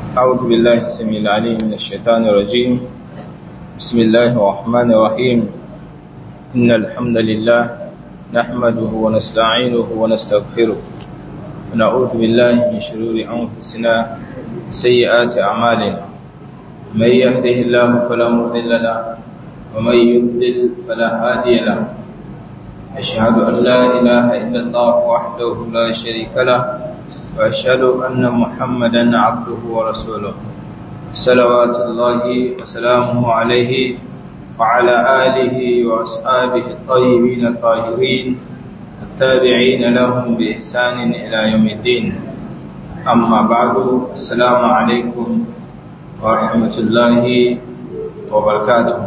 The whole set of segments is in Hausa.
أعوذ بالله السميع العليم من الشيطان الرجيم بسم الله الرحمن الرحيم إن الحمد لله نحمده ونستعينه ونستغفره ونعوذ بالله من شرور أنفسنا سيئات أعمالنا من يهده الله فلا مضل له ومن يضلل فلا هادي له أشهد أن لا إله إلا الله وحده لا شريك له وأشهد أن محمدا عبده ورسوله صلوات الله وسلامه عليه وعلى آله وأصحابه الطيبين الطاهرين التابعين لهم بإحسان إلى يوم الدين أما بعد السلام عليكم ورحمة الله وبركاته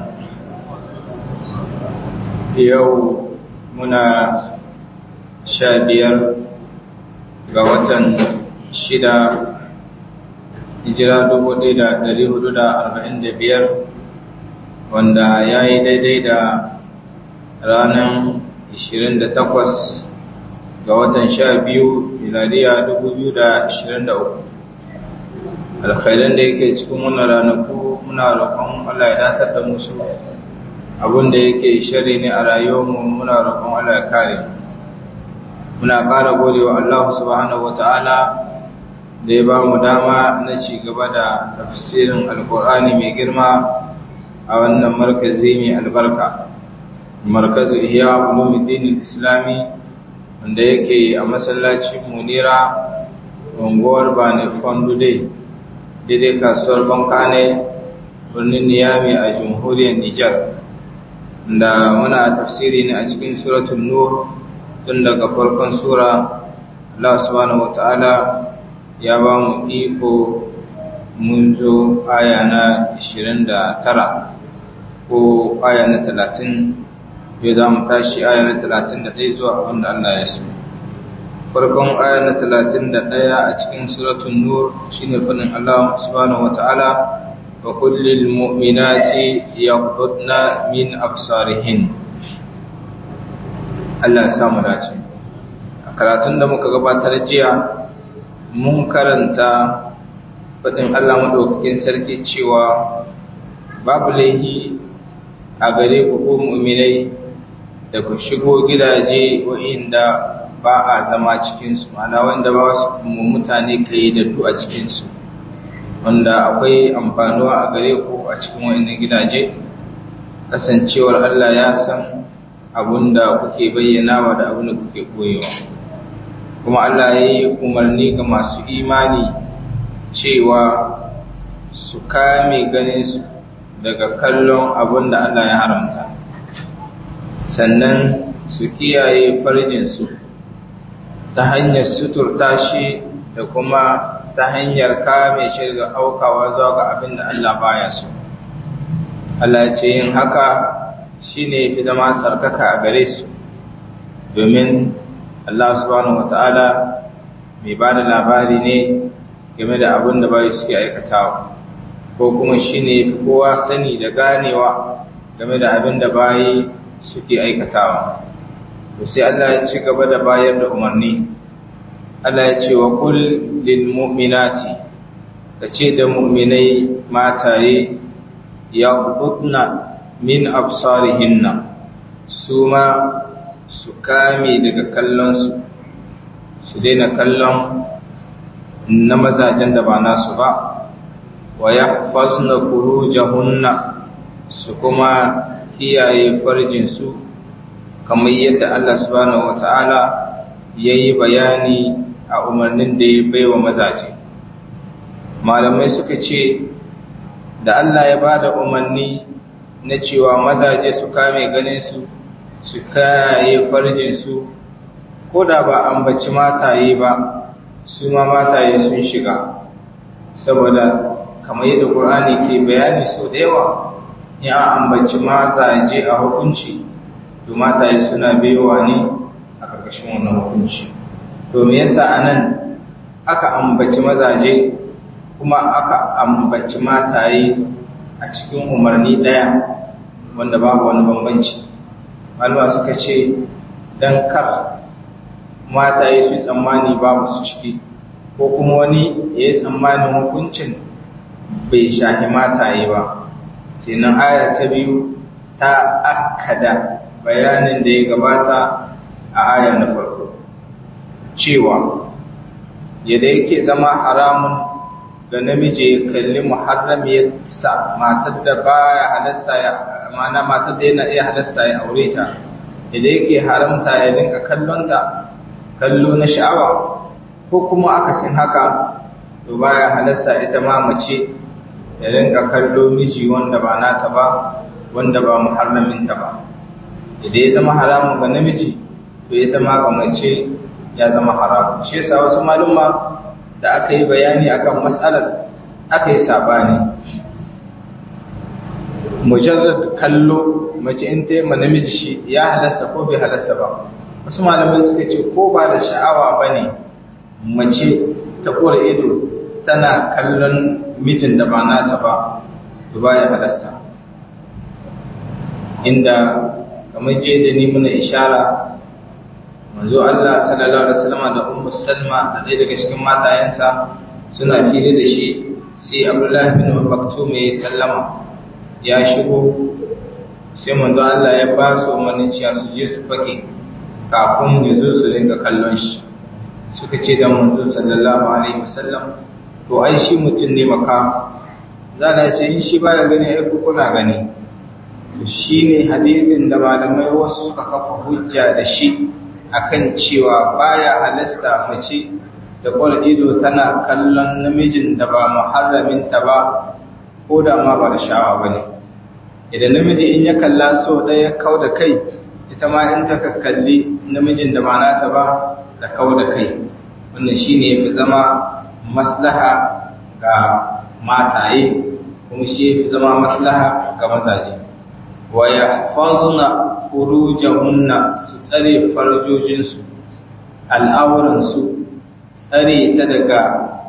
يوم muna sha biyar ga watan shida hijira dubu ɗaya da ɗari hudu da arba'in da biyar wanda ya yi daidai da ranar ishirin da takwas ga watan sha biyu miladiya dubu biyu da ashirin da uku alkhairan da yake cikin wannan ranaku muna roƙon Allah ya datar da musu abin da yake shari ne a rayuwarmu muna roƙon Allah ya kare muna ƙara gode wa Allah subhanahu wata'ala da ya ba mu dama na ci gaba da tafsirin alƙur'ani mai girma a wannan markazi mai albarka markazu iya ulumuddin islami wanda yake a masallacin munira unguwar bane fondude daidai kasuwar bankane birnin niyami a jamhuriyar nijar da muna tafsiri ne a cikin suratul nur tun daga farkon sura Allah subhanahu wataala ya ba mu iko mun zo aya na 29 ko aya na 30 yau za mu tashi aya na 31 zuwa abin da Allah ya so farkon aya na 31 a cikin suratul nur shine fadin Allah subhanahu wataala وقل للمؤمنات يغضضن من أبصارهن Allah ya samu dace a karatun da muka gabatar jiya mun karanta faɗin Allah madaukakin sarki cewa babu laihi a gare ku ko mu'minai da ku shigo gidaje wa'inda ba a zama cikinsu ma'ana wanda ba su mutane kai da du a cikinsu wanda akwai amfanuwa a gare ku a cikin wannan gidaje kasancewar Allah ya san abunda kuke bayyanawa da abunda kuke koyewa kuma Allah ya yi umarni ga masu imani cewa su kame ganinsu daga kallon abunda Allah ya haramta sannan su kiyaye farjinsu ta hanyar suturta shi da kuma ta hanyar kame shi daga aukawa zuwa ga abin da Allah baya so. Allah ce yin haka shi ne fi zama tsarkaka a gare su, domin Allah subhanahu wa ta'ala mai ba da labari ne game da abin da bayi suke aikatawa, ko kuma shi ne kowa sani da ganewa game da abin da bayi suke aikatawa. sai Allah ya ci gaba da bayar da umarni. Allah ya ce wa kul lil mu'minati kace da mu'minai mataye ya qutna min absarihinna su ma su kame daga kallon su su daina kallon na mazajen da ba nasu ba wa yahfazna furujahunna su kuma kiyaye farjin su kamar yadda Allah subhanahu wataala yayi bayani a umarnin da ya baiwa mazaje malamai suka ce da Allah ya bada umarni na cewa mazaje su kame ganin su su kaye farjin su ko da ba ambaci mataye ba su ma mataye sun shiga saboda kamar yadda Qur'ani ke bayani so da yawa ya ambaci mazaje a hukunci to mataye suna baiwa ne a ƙarƙashin wannan hukunci to me yasa anan aka ambaci mazaje kuma aka ambaci mataye a cikin umarni daya wanda babu wani bambanci malama suka ce dan kar mataye su tsammani babu su ciki ko kuma wani ya yi tsammanin hukuncin bai shahi mataye ba sai nan aya ta biyu ta akkada bayanin da ya gabata a aya na farko cewa yadda yake zama haramun ga namiji ya kalli muharramiyarsa matar da baya halasta ya mana matar da yana iya halasta ya aure ta yadda yake haramta ya dinka kallonta kallo na sha'awa ko kuma akasin haka to baya halasta ita ma mace ya dinka kallo miji wanda ba nata ba wanda ba muharraminta ba idan ya zama haramun ga namiji to ya zama ga mace ya zama haramun shi yasa wasu malumma da aka yi bayani akan matsalar aka yi sabani mujarrad kallo mace in ta yi ma namiji shi ya halasta ko bai halasta ba wasu malamai suka ce ko ba da sha'awa ba ne mace ta ƙura ido tana kallon mijin da ba nata ba to ba ya halasta inda kamar je da ni muna ishara manzo Allah sallallahu alaihi wasallam da ummu Salma da ɗaya daga cikin matayensa suna fili da shi sai Abdullah bin Maktum ya sallama ya shigo sai manzo Allah ya ba su umarnin cewa su je su fake kafin ya zo su rinka kallon shi suka ce da manzo sallallahu alaihi wasallam to ai shi mutum ne maka za na ce in shi baya gani ai ku kuna gani shi ne hadisin da malamai wasu suka kafa hujja da shi akan cewa baya halasta mace da kwal ido tana kallon namijin da ba muharraminta ba ko da ma ba da sha'awa ba ne idan namiji in ya kalla so ɗaya kau da kai ita ma in ta kalli namijin da ba nata ba da kau da kai wannan shi ne fi zama maslaha ga mataye kuma shi fi zama maslaha ga mazaje wa yahfazna furujahunna su tsare farjojinsu al'auransu tsare ta daga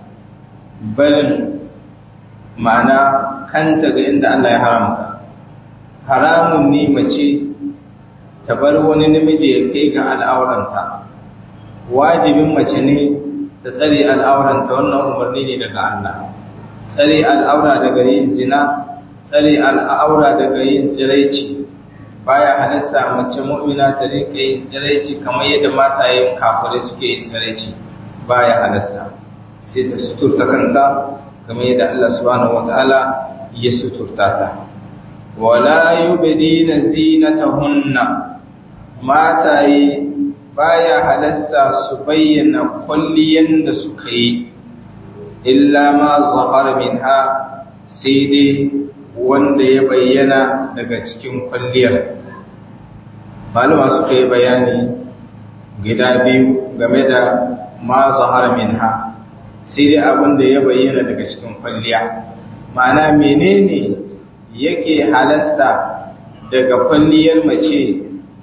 barin ma'ana kanta ga inda Allah ya haramta haramun ne mace ta bar wani namiji ya kai ga al'auranta wajibin mace ne ta tsare al'auranta wannan umarni ne daga Allah tsare al'aura daga yin zina tsare al'aura daga yin tsiraici baya halasta mace mu'mina ta rinka yin tsiraici kamar yadda matayen kafirai suke yin tsiraici baya halasta sai ta suturta kanta kamar yadda Allah subhanahu wataala ya suturta ta wala yubdina zinatahunna mataye baya halasta su bayyana kulliyan da suka yi illa ma zahara minha sai dai wanda ya bayyana daga cikin kwalliyar malama suka yi bayani gida biyu game da ma zahara minha sai dai abin da ya bayyana daga cikin kwalliya ma'ana menene yake halasta daga kwalliyar mace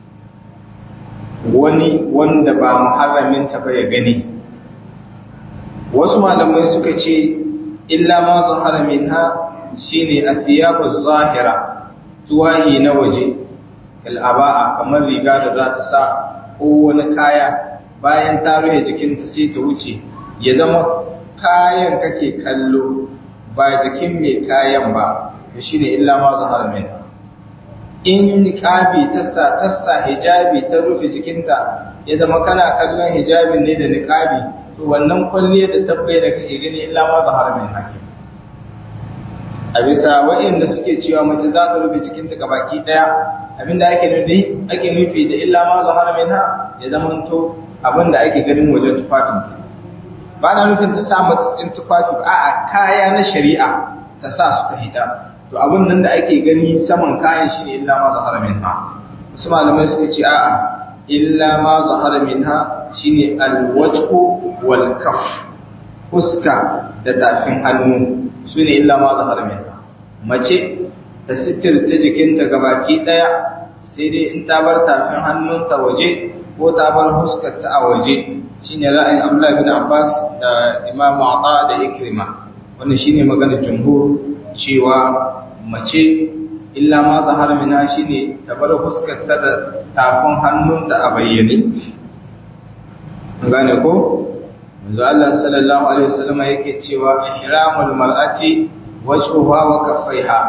wani wanda ba muharraminta ba ya gani wasu malamai suka ce illa ma zahara minha shine athiyabu zahira tuwahi na waje al'aba'a kamar riga da za ta sa ko wani kaya bayan ta rufe jikinta sai ta wuce ya zama kayan kake kallo ba jikin mai kayan ba to shine illa ma zahara minha in niqabi tassa tassa hijabi ta rufe jikinta ya zama kana kallon hijabin ne da niqabi to wannan kwalle da tabbai da kake gani illa ma zahara min hakim a bisa waɗanda suke cewa mace za ta rufe jikinta gabaki daya abinda ake nufi ake nufi da illa ma zahara min ha ya zama to abinda ake ganin wajen tufafinta ba na nufin ta sa matsatsin tufafi a'a kaya na shari'a ta sa suka hita to abin nan da ake gani saman kayan shi ne illa ma zahara minha wasu malamai suka ce a'a illa ma zahara minha shine alwajhu wal kaf fuska da tafin hannu sune illa ma zahara minha mace ta sitirta jikinta gabaki daya sai dai in ta bar tafin hannunta waje ko ta bar fuskarta a waje shine ra'ayin Abdullah bin Abbas da Imam Ata da Ikrima wannan shine maganar jumhur cewa mace illa ma zahar mina shine ta bar fuskarta da tafin hannunta a bayyane gane ko manzo Allah sallallahu alaihi wasallam yake cewa ihramul mar'ati wajhuha wa kaffaiha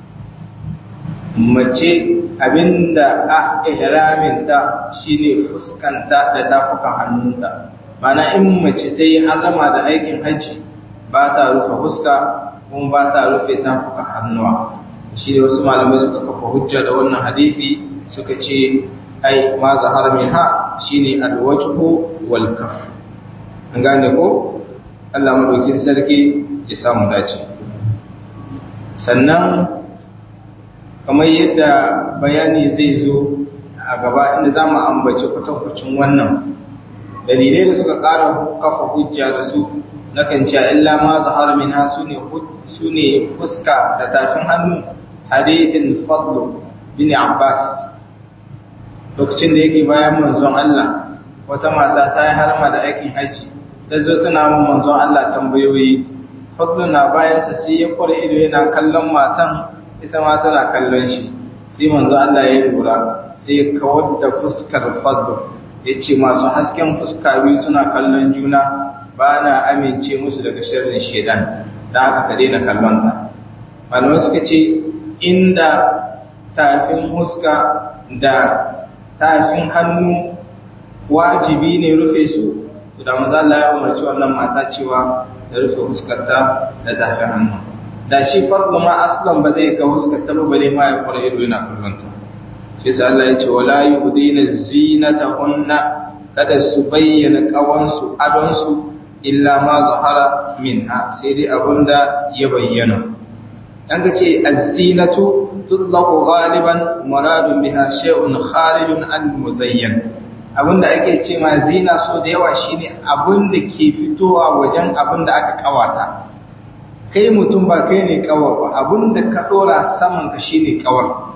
mace abinda a ihramin ta shine fuskanta da tafukan hannunta mana in mace ta yi harama da aikin hajji ba ta rufe fuska kuma ba ta rufe tafukan hannuwa shi ne wasu malamai suka kafa hujja da wannan hadisi suka ce ai ma zahar minha shine alwajhu wal kaf an gane ko Allah madaukin sarki ya samu dace sannan kamar yadda bayani zai zo a gaba inda za mu ambaci kwatankwacin wannan dalilai da suka ƙara kafa hujja da su na kan cewa illa ma zahar minha su ne fuska da tafin hannu hadithin fadlu bin abbas lokacin da yake bayan manzon Allah wata mata ta yi harma da aikin haji ta zo tana mun manzon Allah tambayoyi fadlu na bayansa sai ya kware ido yana kallon matan ita ma tana kallon shi sai manzo Allah ya lura sai ya kawar da fuskar fadlu ya ce masu hasken fuska biyu suna kallon juna ba na amince musu daga sharrin shedan da aka ka daina kallon ta malamai suka ce inda tafin huska da tafin hannu wajibi ne rufe su da maza Allah ya umarci wannan mata cewa da rufe huskarta da tafin hannu da shi fadlu ma aslan ba zai ga huskarta ba bale ma ya fara ido yana kallonta shi sa Allah ya ce wala yubdina zinatahunna kada su bayyana kawansu adonsu illa ma zahara minha sai dai abunda ya bayyana an ga ce az-zinatu tutlaqu ghaliban muradun biha shay'un kharijun an muzayyan abinda ake ce ma zina so da yawa shine abinda ke fitowa wajen abinda aka kawata kai mutum ba kai ne kawar ba abinda ka dora saman ka shine kawar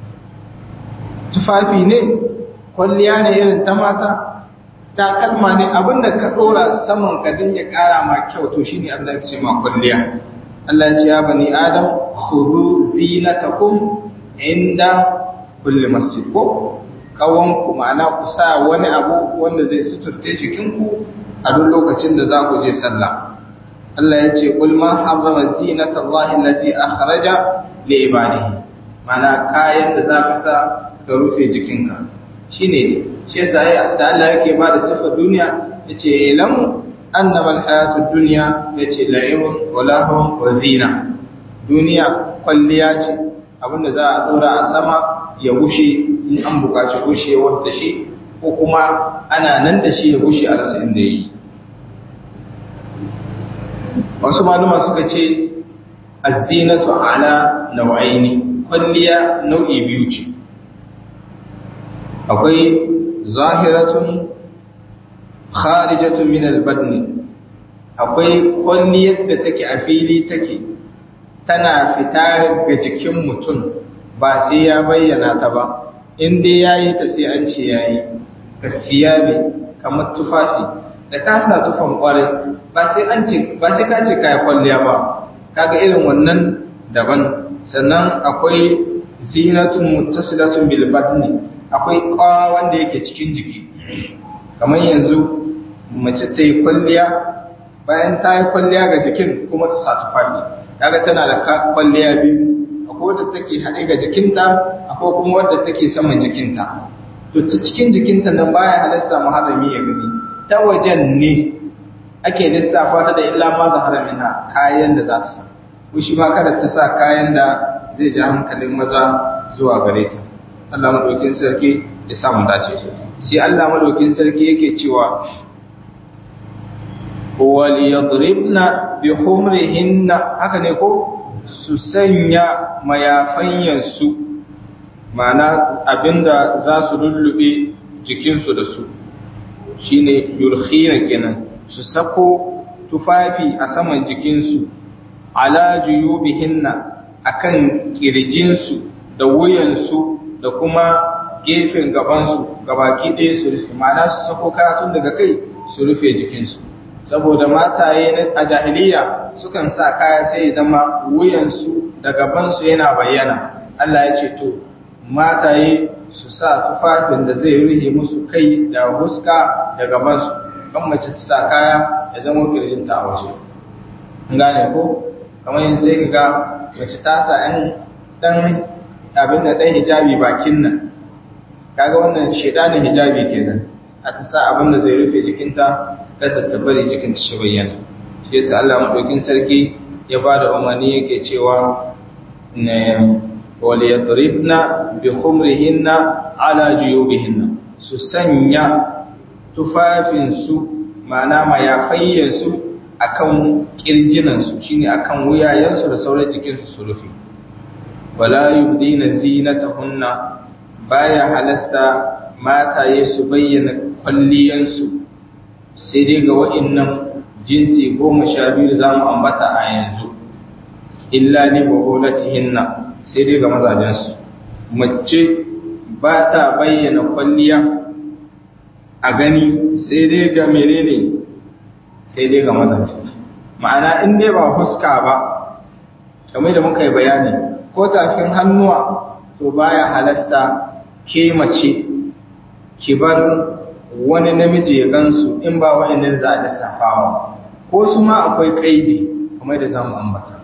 tufafi ne kwalliya ne irin ta mata takalma ne abinda ka dora saman ka din ya kara ma kyau to shine abin da ake ce ma kwalliya Allah ya ce ya bani adam khudhu zinatakum inda kulli masjid ko kawon ku ma'ana ku sa wani abu wanda zai suturce jikinku a duk lokacin da za ku je sallah Allah ya ce qul ma harrama zinata Allahi allati akhraja li ibadihi ma'ana kayan da za ka sa ka rufe jikinka shine shi yasa da Allah yake ba da sifar duniya yace ilam annama alhayatud dunya yace la'ibun wa lahum wa zina duniya kwalliya ce abinda za a dora a sama ya gushe in an bukaci gushewar da shi ko kuma ana nan da shi ya gushe a rasa inda yi wasu maluma suka ce az-zinatu ala nau'aini kwalliya nau'i biyu ce akwai zahiratun kharijatun min al-badni akwai kwalliyar da take a fili take tana fita ga jikin mutum ba sai ya bayyana ta ba in dai yayi ta sai an ce yayi kafiyabi kamar tufafi da ka sa tufan kwarai ba sai an ce ba sai ka ce kai kwalliya ba kaga irin wannan daban sannan akwai zinatun muttasilatun bil badni akwai kawa wanda yake cikin jiki kamar yanzu mace ta yi kwalliya bayan ta yi kwalliya ga jikin kuma ta sa tufafi kaga tana da kwalliya biyu akwai wadda take haɗe ga jikinta akwai kuma wadda take saman jikinta to ta cikin jikinta nan baya halasta muharrami ya gani ta wajen ne ake lissafa ta da illa ma zahara minha kayan da za ta sa ko shi ma kada ta sa kayan da zai ja hankalin maza zuwa gare ta Allah madaukin sarki ya samu dace sai Allah madaukin sarki yake cewa wal yadribna bi humrihinna haka ne ko su sanya mayafanyan su ma'ana abinda za su lullube jikinsu da su shine yurkhina kenan su sako tufafi a saman jikinsu ala juyubihinna akan kirjinsu da wuyansu da kuma gefen gabansu gabaki ɗaya su rufe ma'ana su sako karatun daga kai su rufe jikinsu saboda mataye a jahiliya sukan sa kaya sai zama wuyansu da gabansu yana bayyana Allah ya ce to mataye su sa tufafin da zai rufe musu kai da huska da gabansu kan mace ta sa kaya ya zama kirjinta a waje gane ko kamar yin sai ka ga mace ta sa ɗan ɗan abin da ɗan hijabi bakin nan kaga wannan shedanin hijabi kenan a ta sa abin da zai rufe jikinta kada ta bari jikinta shi bayyana shi yasa Allah madaukin sarki ya ba da umarni yake cewa ne wal yadribna bi khumrihinna ala juyubihinna su sanya tufafin su ma'ana mayafayyan su akan kirjinan su shine akan wuyayen su da sauran jikin su su rufe wala yubdina zinatahunna baya halasta mataye su bayyana kwalliyansu sai dai ga wa'innan jinsi goma sha biyu da za mu ambata a yanzu illa ni hinna sai dai ga mazajensu mace ba ta bayyana kwalliya a gani sai dai ga menene sai dai ga mazaje ma'ana in dai ba huska ba kamar da muka yi bayani ko tafin hannuwa to baya halasta ke mace ki bar wani namiji ya gansu in ba wa'annan za a lissafawa ko su ma akwai kaidi kamar da zamu ambata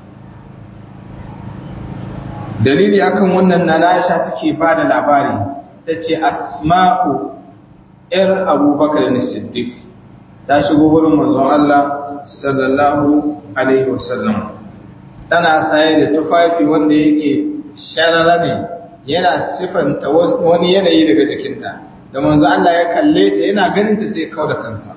dalili akan wannan na Aisha take ba da labari tace Asma'u ‘yar Abubakar ne Siddiq ta shigo wurin manzon Allah sallallahu Alaihi wasallam tana saye da tufafi wanda yake sharara ne yana sifanta wani yanayi daga jikinta da manzo Allah ya kalle ta yana ganin ta sai kauda kansa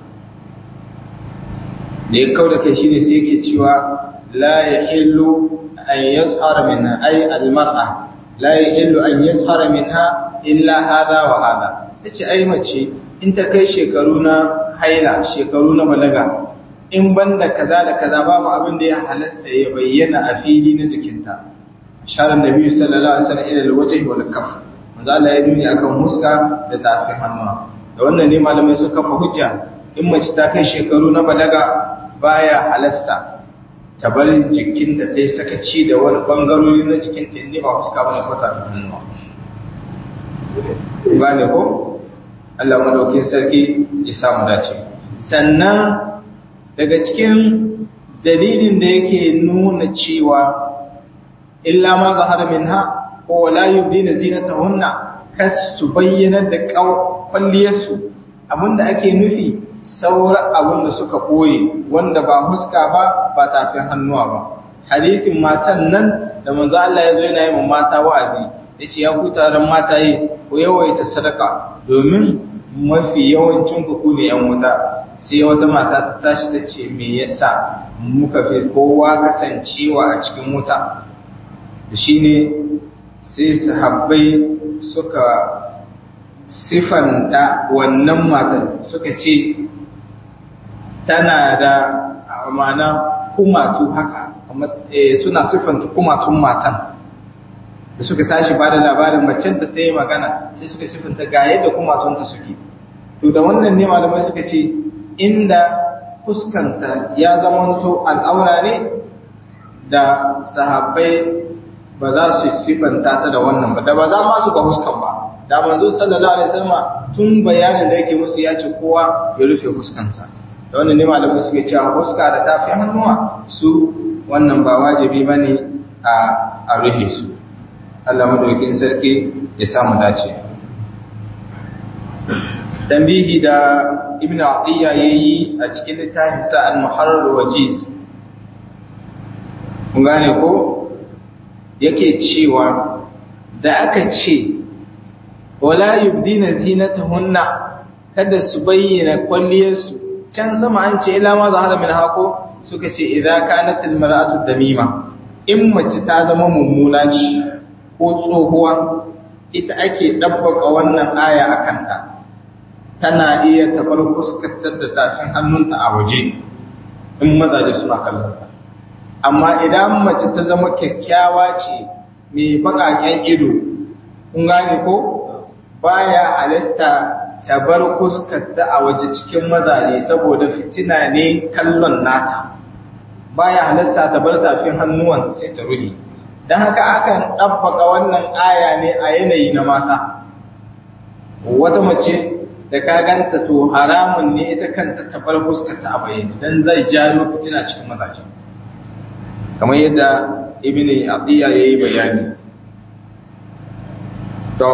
da ya kauda kai shine sai yake cewa la yahillu an yazhara minha ay almar'a la yahillu an yazhara minha illa hada wa hada tace ai mace in ta kai shekaru na haila shekaru na balaga in banda kaza da kaza babu abin da ya halasta ya bayyana a fili na jikinta sharar nabi sallallahu alaihi wasallam ila alwajhi wal kaf manzo Allah ya duni akan huska da tafin hannuwa da wannan ne malamai suka kafa hujja in mace ta kai shekaru na balaga baya halasta ta bar jikinta ta yi sakaci da wani bangarori na jikinta inda ba huska bane ko tafin hannuwa ba ne ko Allah madaukin sarki ya samu dace sannan daga cikin dalilin da yake nuna cewa illa ma zahara minha ko la yubdina zinatahunna kas su bayyana da kwalliyarsu abinda ake nufi sauran abin da suka koye wanda ba huska ba ba tafin hannuwa ba hadithin matan nan da manzo Allah ya zo yana yi mata wa'azi yace ya ku taron mata yi ko yawaita sadaka domin mafi yawancin ku ne yan wuta sai wata mata ta tashi ta ce me yasa muka fi kowa kasancewa a cikin wuta shi ne sai sahabbai suka sifanta wannan matan suka ce tana da amana kumatu haka suna sifanta kumatun matan da suka tashi ba da labarin macen da ta yi magana sai suka sifanta ga yadda kumatunta suke to da wannan ne malamai suka ce inda fuskanta ya zamanto al'aura ne da sahabbai ba za su sifanta ta da wannan ba da ba za ma su ga huskan ba da manzo sallallahu alaihi wasallam tun bayanin da yake musu ya ce kowa ya rufe huskansa da wannan ne malamai suke cewa huska da tafi hannuwa su wannan ba wajibi bane a a rufe su Allah madaukakin sarki ya samu dace tambihi da ibn Atiyya yayi a cikin littafin sa al-Muharrar wajiz kun gane ko yake cewa da aka ce wala yubdina zinatahunna kada su bayyana kwalliyarsu can sama an ce ila ma zahara min hako suka ce idza kanat almar'atu damima in mace ta zama mummuna ce ko tsohuwa ita ake dabbaka wannan aya akan ta tana iya tabar fuskantar da tafin hannunta a waje in mazaje suna kallon ta amma idan mace ta zama kyakkyawa ce mai baƙaƙen ido kun gane ko baya halasta ta bar fuskarta a waje cikin mazaje saboda fitina ne kallon nata baya halasta ta bar tafin hannuwanta sai ta ruhi don haka akan ɗabbaka wannan aya ne a yanayi na mata wata mace da ka ganta to haramun ne ita kanta ta bar fuskarta a bayyane don zai jawo fitina cikin mazaje kamar yadda ibn atiya yayi bayani to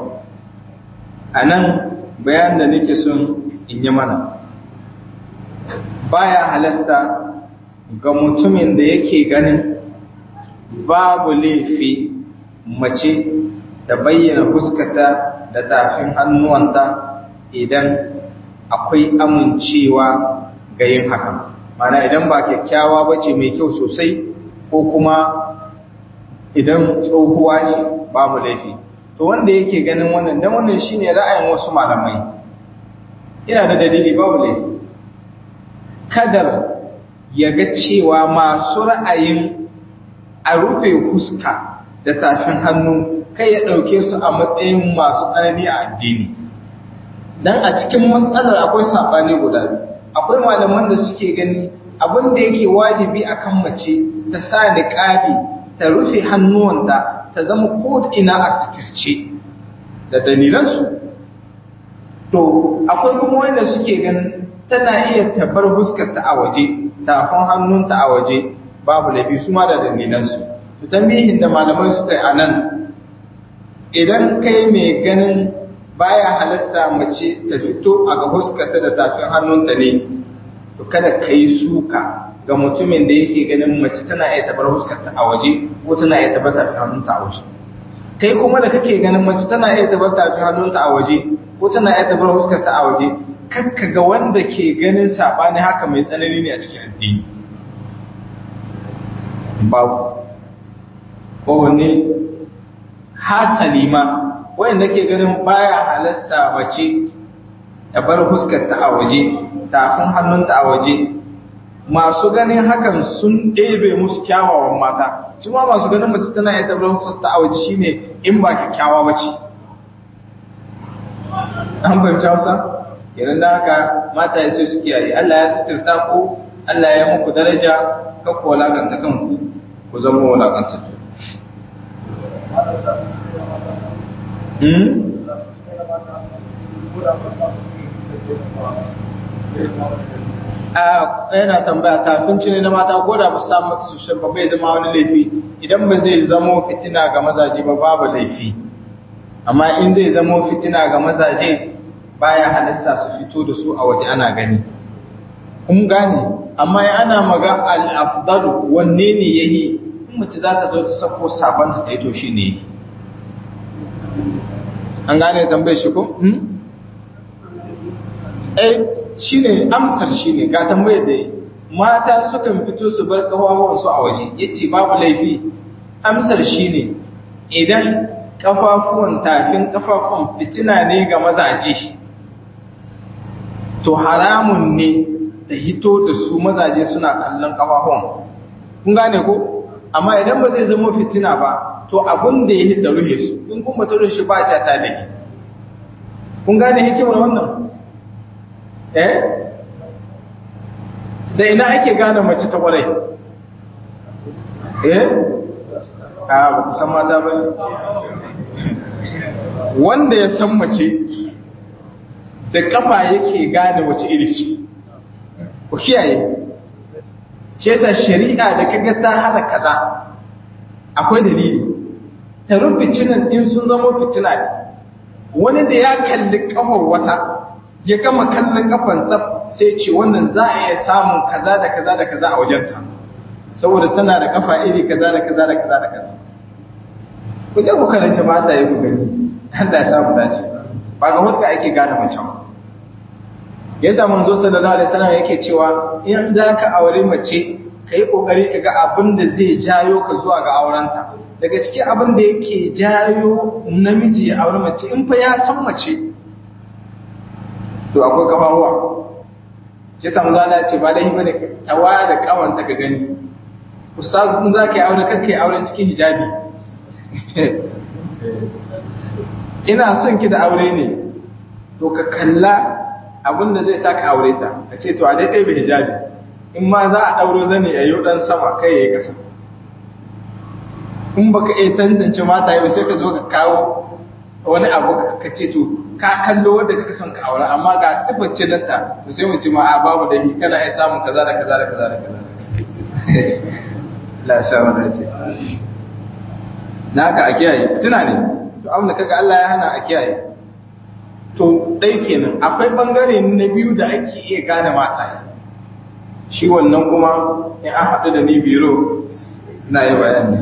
anan bayan da nake son in yi mana baya halasta ga mutumin da yake ganin babu laifi mace ta bayyana fuskata da tafin hannuwanta idan akwai amincewa ga yin haka mana idan ba kyakkyawa ba ce mai kyau sosai ko kuma idan tsohuwa ce babu laifi to wanda yake ganin wannan dan wannan shine ra'ayin wasu malamai ina da dalili babu laifi kadar ya ga cewa masu ra'ayin a rufe huska da tafin hannu kai ya ɗauke su a matsayin masu tsanani a addini dan a cikin matsalar akwai saɓani guda biyu akwai malaman da suke gani abin da yake wajibi akan mace ta sa niqabi ta rufe hannuwanta ta zama ko ina a sitirce da dalilansu to akwai kuma wanda suke ganin tana iya tabbar fuskarta a waje tafin hannunta a waje babu laifi su ma da dalilansu to tambihin da malamai suka yi a nan idan kai mai ganin baya halasta mace ta fito a ga fuskarta da tafin hannunta ne to kada ka yi suka ga mutumin da yake ganin mace tana iya tabar fuskarta a waje ko tana iya tabar tafin hannunta a waje kai kuma da kake ganin mace tana iya tabar tafin hannunta a waje ko tana iya tabar fuskarta a waje kakka ga wanda ke ganin sabani haka mai tsanani ne a cikin addini babu kowanne hasali ma wanda ke ganin baya halasta mace ta bar fuskarta a waje tafin hannunta a waje masu ganin hakan sun ɗebe musu kyawawan mata su ma masu ganin mace tana iya tabbatar fuskarta a waje shine in ba kyakkyawa ba ce an fahimci hausa idan da haka mata ya sai su kiyaye Allah ya sitirta ku Allah ya muku daraja ka ku walakanta kanku ku zama walakantattu Hmm? yana tambaya tafinci ne na mata ko da ba su samu su shabba bai zama wani laifi idan ba zai zamo fitina ga mazaje ba babu laifi amma in zai zamo fitina ga mazaje baya halista su fito da su a waje ana gani kun gane amma ya ana maga al-afdalu wanne ne yayi in mace za ta zo ta sako sabon ta yi to shi ne an gane tambayar shi ko eh shine amsar shine ga tambayar da mata sukan fito su bar kafafuwan su a waje yace babu laifi amsar shine idan kafafuwan tafin kafafuwan fitina ne ga mazaje to haramun ne da hito da su mazaje suna kallon kafafuwan kun gane ko amma idan ba zai zama fitina ba to abun da ya da ruhe su in kun ba ta ruhe shi ba ta ta da kun gane hikimar wannan eh da ina ake gane mace ta kwarai eh a ba ku san mata ba wanda ya san mace da kafa yake gane wace iri ce ku kiyaye ce ta shari'a da kaga ta hana kaza akwai dalili ta rufe cinan in sun zama fitina ne wani da ya kalli kafar wata ya gama kallon kafan tsaf sai ce wannan za a iya samun kaza da kaza da kaza a wajenta saboda tana da kafa iri kaza da kaza da kaza da kaza ku je ku karanta mata yi ku gani Allah ya samu dace ba ga wasu ake gane mace ba yasa manzo sallallahu alaihi wasallam yake cewa in za ka aure mace kai kokari ka ga abin da zai jayo ka zuwa ga aurenta daga cikin abin da yake jayo namiji ya aure mace in fa ya san mace to akwai kafafuwa shi samu zana ce ba dai bane tawa da kawanta ka gani ustaz in za ka yi aure kakka yi auren cikin hijabi ina son ki da aure ne to ka kalla abin da zai sa ka aure ta ka ce to a dai ɗaya hijabi in ma za a ɗauro zane a yi ɗan sama kai ya yi ƙasa in baka iya tantance mata yau sai ka zo ka kawo wani abu ka ce to ka kallo wanda kaka son ka aure amma ga sifar cinanta to sai mu ce ma a babu da kana iya samun kaza da kaza da kaza da kaza la sa mata ce na haka a kiyaye tuna ne to abin da kaga Allah ya hana a kiyaye to ɗai kenan akwai ɓangare na biyu da ake iya gane mata shi wannan kuma in an haɗu da ni biro na yi bayani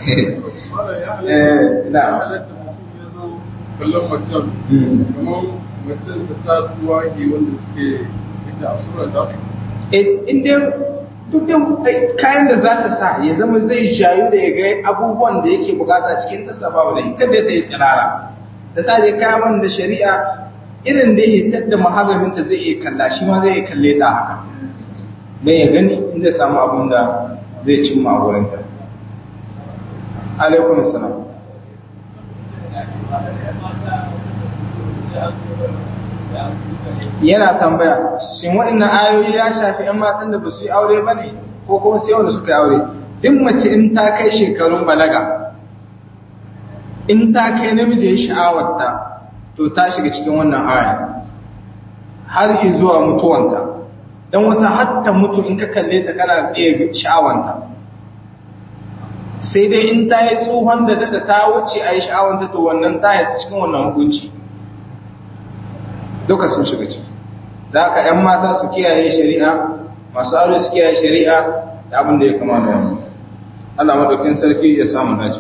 na kallon macen kamar macen ta ta tuwa ke wanda suke ita a sura da inda duk da kayan da za ta sa ya zama zai shayu da ya ga abubuwan da yake bukata cikin tasa babu da kada ta yi tsirara da sa dai kayan da shari'a irin da ya hitar da maharaminta zai iya kalla shi ma zai iya kalle ta haka don ya gani in zai samu abin da zai cimma a wurinta alaikun salam yana tambaya shin waɗannan ayoyi ya shafi 'yan matan da ba su yi aure ba ne ko kuma sai wanda suka yi aure duk mace in ta kai shekarun balaga in ta kai namiji ya sha'awarta to ta shiga cikin wannan aya har zuwa mutuwanta don wata hatta mutu in ka kalle ta kana iya sha'awanta sai dai in ta yi tsohon da da ta wuce a yi sha'awanta to wannan ta yi cikin wannan hukunci duka sun shiga ciki da haka 'yan mata su kiyaye shari'a masu aure su kiyaye shari'a da abin da ya kama da wani Allah madaukin sarki ya samu dace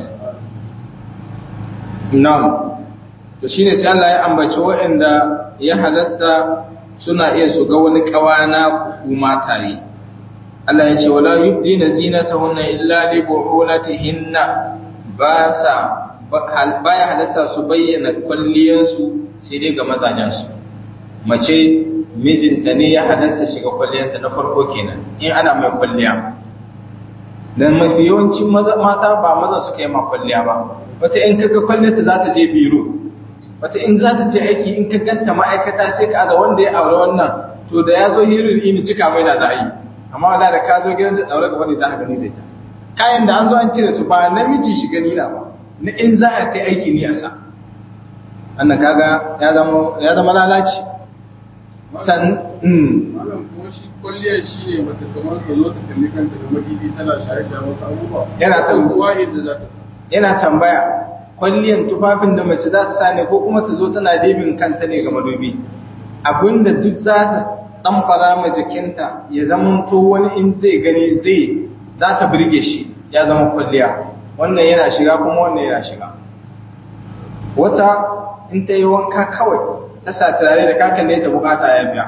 na'am to shine sai Allah ya ambaci waɗanda ya halasta suna iya su ga wani kawana ku mataye Allah ya ce wala yubdina zinatahunna illa li bu'ulatihinna ba sa baya halasta su bayyana kwalliyansu sai dai ga mazajensu mace mijinta ne ya halasta shiga kwalliyanta na farko kenan in ana mai kwalliya dan mafi yawancin mata ba maza suka yi ma kwalliya ba wata in kaga kwalliyarta za ta je biro wata in za ta je aiki in ka ganta ma'aikata sai ka aza wanda ya aure wannan to da ya zo hirin ini cika mai da za a yi amma wala da ka zo gidan ta daure gaba ne za ka gani da ita kayan da an zo an cire su ba namiji shi gani na ba na in za a ta aiki ne a sa annan kaga ya zama ya zama lalaci san mm malam kuma shi kwalliyar shi ne mace kamar ta zo ta kalli kanta da madidi tana shaye-shaye wasu abubuwa Yana ta- kuwa yadda za ta sa yana tambaya kwalliyan tufafin da mace za ta sa ne ko kuma ta zo tana dibin kanta ne ga madubi abinda duk za ta ɗamfara ma jikinta ya zama to wani in zai gani zai za ta birge shi ya zama kwalliya wannan yana shiga kuma wannan yana shiga wata in ta yi wanka kawai ta sa turare da kakan ne ta bukata ya biya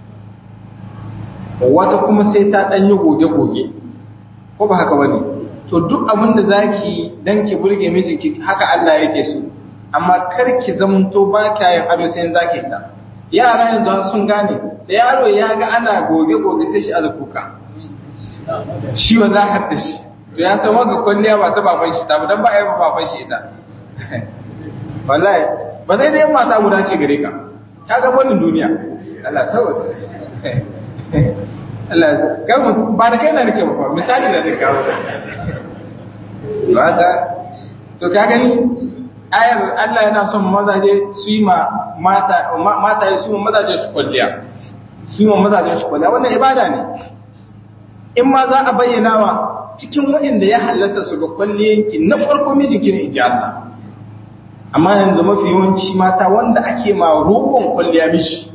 wata kuma sai ta ɗan yi goge-goge ko ba haka bane to duk abin da zaki dan ki burge mijinki haka Allah yake so amma kar ki zamanto ba kya yin ado sai zaki ta yara yanzu sun gane da yaro ya ga ana goge goge sai shi azukuka shi wa za hadda shi to ya san wanga kwalliya ba ta baban shi ta ba dan ba ai baban shi ita wallahi ba zai dai mata guda ce gare ka ka ga wannan duniya Allah saboda Allah ga ba da kai na nake ba misali da nake kawo ba ta to ka gani ayar Allah yana son mazaje su yi ma mata mata su ma mazaje su kwalliya su yi ma mazaje su kwalliya wannan ibada ne in ma za a bayyana wa cikin waɗanda ya halatta su ga kwalliyanki na farko mijinki ne inji Allah amma yanzu mafi yawanci mata wanda ake ma roƙon kwalliya mishi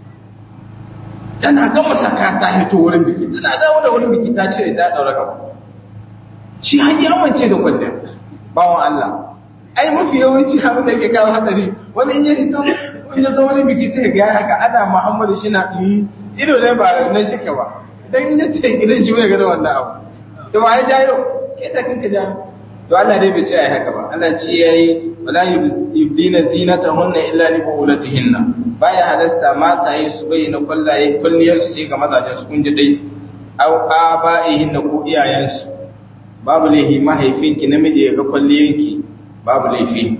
tana gama saka ta hito wurin biki tana dawo da wurin biki ta cire ta daura gaba shi har ya amince da kwalliya bawan Allah ai mafi yawanci abin da yake kawo hadari wani in ya hito in ya zo wani biki ta ga haka ana Muhammadu shi na ido ne ba na shike ba dan ya ce gidan shi bai ga da wannan abu to ba ya jayo ke ta kanka ja to Allah dai bai ce ai haka ba Allah ce yayi wala yubdina zinatahunna illa li buulatihinna baya halasta mata yi su bayyana kwallaye kulliyar su ce ga mazajen su kun ji dai au aba'ihinna ko iyayensu babu laifi mahaifinki namiji ya ga kwalliyanki babu laifi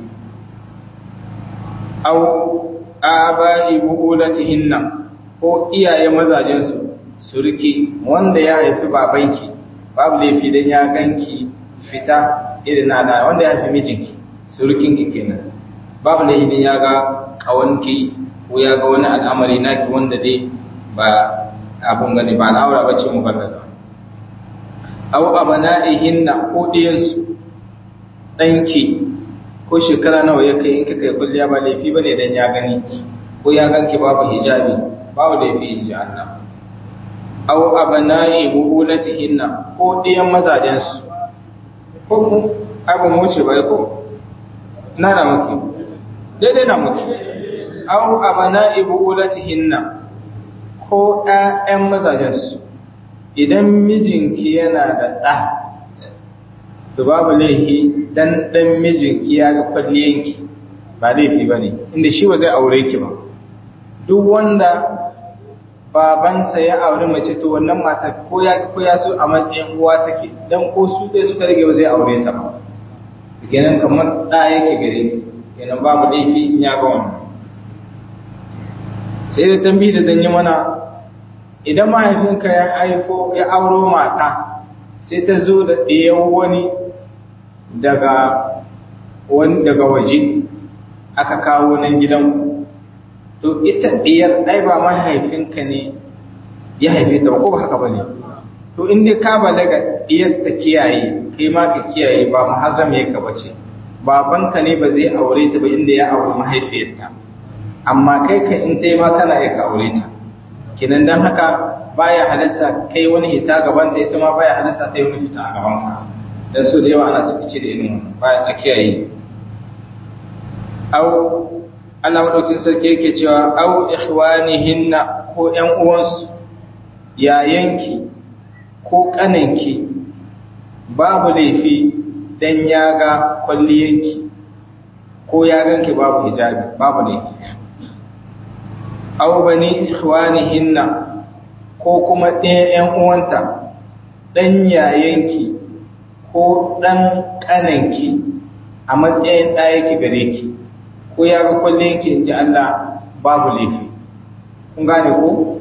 au aba'i buulatihinna ko iyaye mazajen su surki wanda ya haifi babanki babu laifi dan ya ganki fita irin na wanda ya haifi mijinki surukinki kenan babu laifi dan ya ga kawanki ko ya ga wani al'amari naki wanda dai ba abun gani ba al'aura bace mu barkaza au abana'ihinna ko ɗiyansu ɗanki ko shekara nawa ya kai in ka kai kulliya ba laifi bane dan ya gani ko ya ganki babu hijabi babu laifi in ji Allah aw abana'i buulatihinna ko ɗiyan mazajen su ko mu abu mu wuce bai ko na na muke daidai na muke aw abana'i buulatihinna ko ƴaƴan mazajen su idan mijinki yana da ɗa to babu laifi dan dan mijinki ya ga kwalliyanki ba laifi bane inda shi ba zai aure ki ba duk wanda babansa ya auri mace to wannan mata ko ya ko ya so a matsayin uwa take dan ko su dai suka rage ba zai aure ta ba kenan kamar da yake gare ki kenan babu laifi in ya ga wannan sai da tambayi da zan yi mana idan mahaifinka ya haifo ya auro mata sai ta zo da ɗayan wani daga wani daga waje aka kawo nan gidan to ita ɗiyar ai ba mahaifinka ne ya haife ta ba ko ba haka ba ne to in dai ka balaga ɗiyar ta kiyaye kai ma ka kiyaye ba muharram ya ka bace babanka ne ba zai aure ta ba inda ya aure mahaifiyarta amma kai ka in ta ma kana ya ka aure ta kinan dan haka baya halasta kai wani hita gaban ta ita ma baya halasta ta yi wani fita a gaban ka dan so da yawa ana suka ce da irin baya a kiyaye au Allah madaukin sarki yake cewa au ikhwanihinna ko ƴan uwansu yayanki ko kananki babu laifi dan ya ga kwalliyanki ko ya ganki babu hijabi babu laifi au bani ikhwanihinna ko kuma ɗaya ƴan uwanta ɗan yayanki ko ɗan ƙananki a matsayin ɗaya ki gare ki ko ya ga kwallon ki in ji Allah babu laifi kun gane ko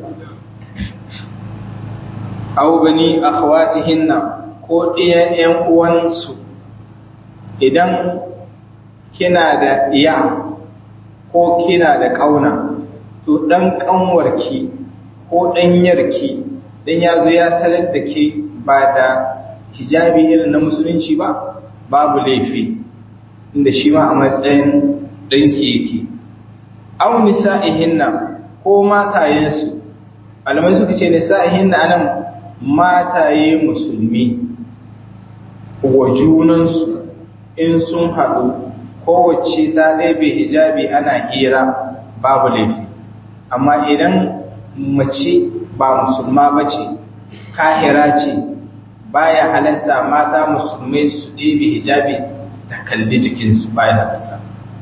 aw bani akhawatihinna ko ɗaya ƴan uwansu idan kina da iya ko kina da ƙauna to ɗan ƙanwarki ko ɗanyarki dan ya zo ya tarar da ke ba da hijabi irin na musulunci ba babu laifi inda shi ma a matsayin ɗanki yake au nisa'ihinna ko matayensu alamai suka ce nisa'ihinna anan mataye musulmi wa junansu in sun haɗu kowace ta ɗaibe hijabi ana hira babu laifi amma idan mace ba musulma ba ce kahira ce baya halasta mata musulmai su ɗebe hijabi ta kalli jikinsu baya halasta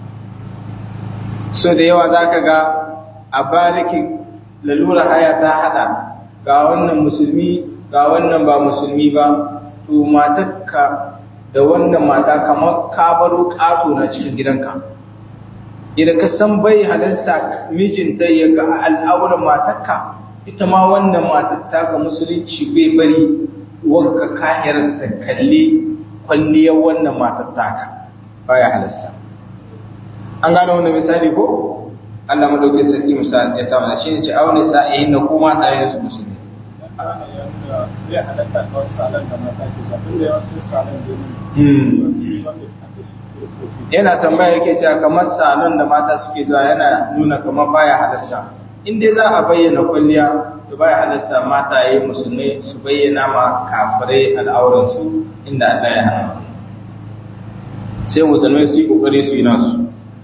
so da yawa za ka ga a bariki lalura haya ta hada ga wannan musulmi ga wannan ba musulmi ba to matakka da wannan mata kamar ka baro ƙato na cikin gidanka idan ka san bai halasta mijinta ya ga al'auran matakka ita ma wannan matatta ga musulunci bai bari wanka kahirar ta kalli kwalliyar wannan matattaka baya halasta an gano wannan misali ko Allah madaukakin sarki misali ya samu shi ne ce aure sa'ihin na kuma tsayin su musulmi yana tambaya yake cewa kamar salon da mata suke zuwa yana nuna kamar baya halasta in dai za a bayyana kwalliya to baya halasta mata yayi musulmai su bayyana ma kafirai al'auransu inda Allah ya hana sai musulmai su yi kokari su yi nasu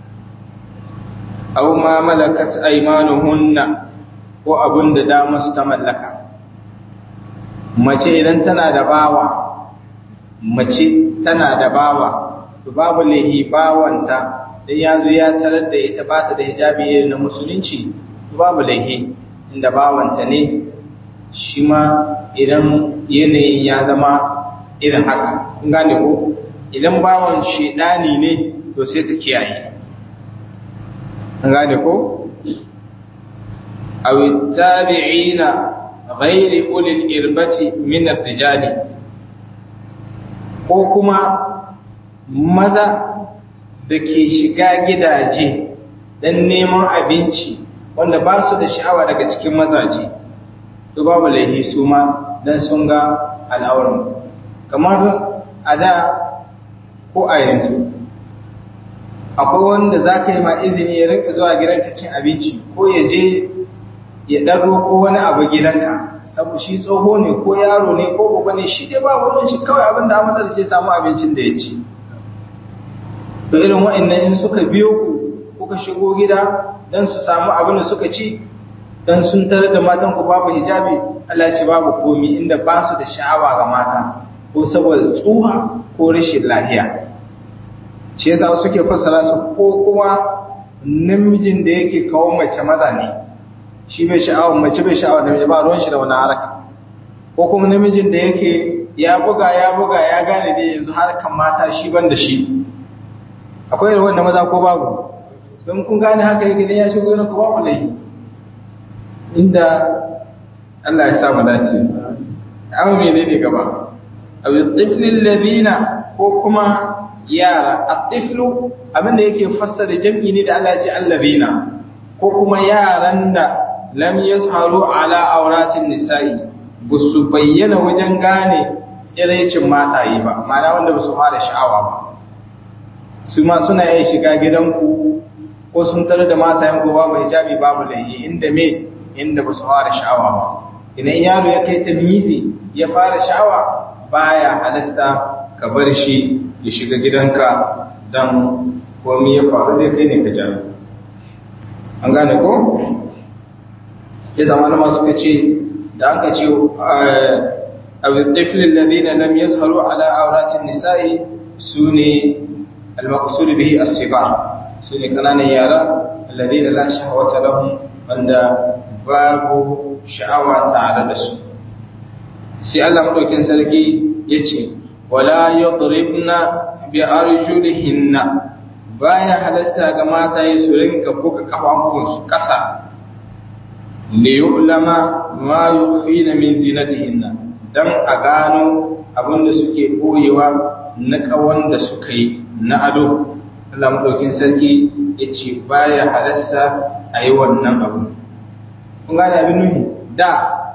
aw ma malakat aymanuhunna ko abun da dama su ta mallaka mace idan tana da bawa mace tana da bawa to babu lahi bawanta dan yazo ya tarar da ita ba ta da hijabi irin na musulunci to babu lahi inda bawanta ne shi ma idan yanayin ya zama irin haka kun gane ko idan bawan shedani ne to sai ta kiyaye an gane ko aw tabi'ina ghairi ulil irbati min ar-rijali ko kuma maza da ke shiga gidaje dan neman abinci wanda ba su da sha'awa daga cikin mazaje to babu laifi su ma dan sun ga al'auran kamar a da ko a yanzu akwai wanda za ka yi ma izini ya rinka zuwa gidanka cin abinci ko ya je ya ɗaro ko wani abu gidanka sabu shi tsoho ne ko yaro ne ko gobe ne shi dai ba wurin shi kawai abin da amsar sai samu abincin da ya ci to irin wa'annan in suka biyo ku kuka shigo gida dan su samu abin da suka ci dan sun tare da matan ku babu hijabi Allah ce babu komi inda ba su da sha'awa ga mata ko saboda tsuha ko rashin lafiya shi yasa suke fassara su ko kuma namijin da yake kawo mace maza ne shi bai sha'awar mace bai sha'awar namiji ba ruwan shi da wani haraka ko kuma namijin da yake ya buga ya buga ya gane da yanzu harkan mata shi ban da shi akwai irin wanda maza ko babu don kun gane haka yake dan ya shigo yana ko babu laifi inda Allah ya sa mu dace amma menene gaba aw tiflil ladina ko kuma yara at-tiflu abinda yake fassara jam'i ne da Allah ya ce allazina ko kuma yaran da lam yazharu ala auratin nisa'i busu bayyana wajen gane tsiraicin mataye ba ma'ana wanda ba su fara sha'awa ba su ma suna yin shiga gidanku ko sun tare da matayen ko babu hijabi babu laifi inda me inda ba su fara sha'awa ba idan yaro ya kai tamyizi ya fara sha'awa baya halasta ka bar shi ya shiga gidanka dan komai ya faru da kai ne ka jawo an gane ko ya zama na suka ce da aka ce abin tafilin lalina lam ya tsaro ala auratin nisa'i su ne almakusuri bihi asiba su ne kananan yara lalina la shahawata lahum wanda babu sha'awa tare da su sai Allah madaukin sarki ya ce wala yadribna bi arjulihinna baya halasta ga mataye su rinka buga kafafunsu ƙasa li yu'lama ma yukhfina min zinatihinna dan a gano abinda suke boyewa na kawan da suka yi na ado Allah madaukin sarki yace baya halasta a yi wannan abu kun gane abin nuhi da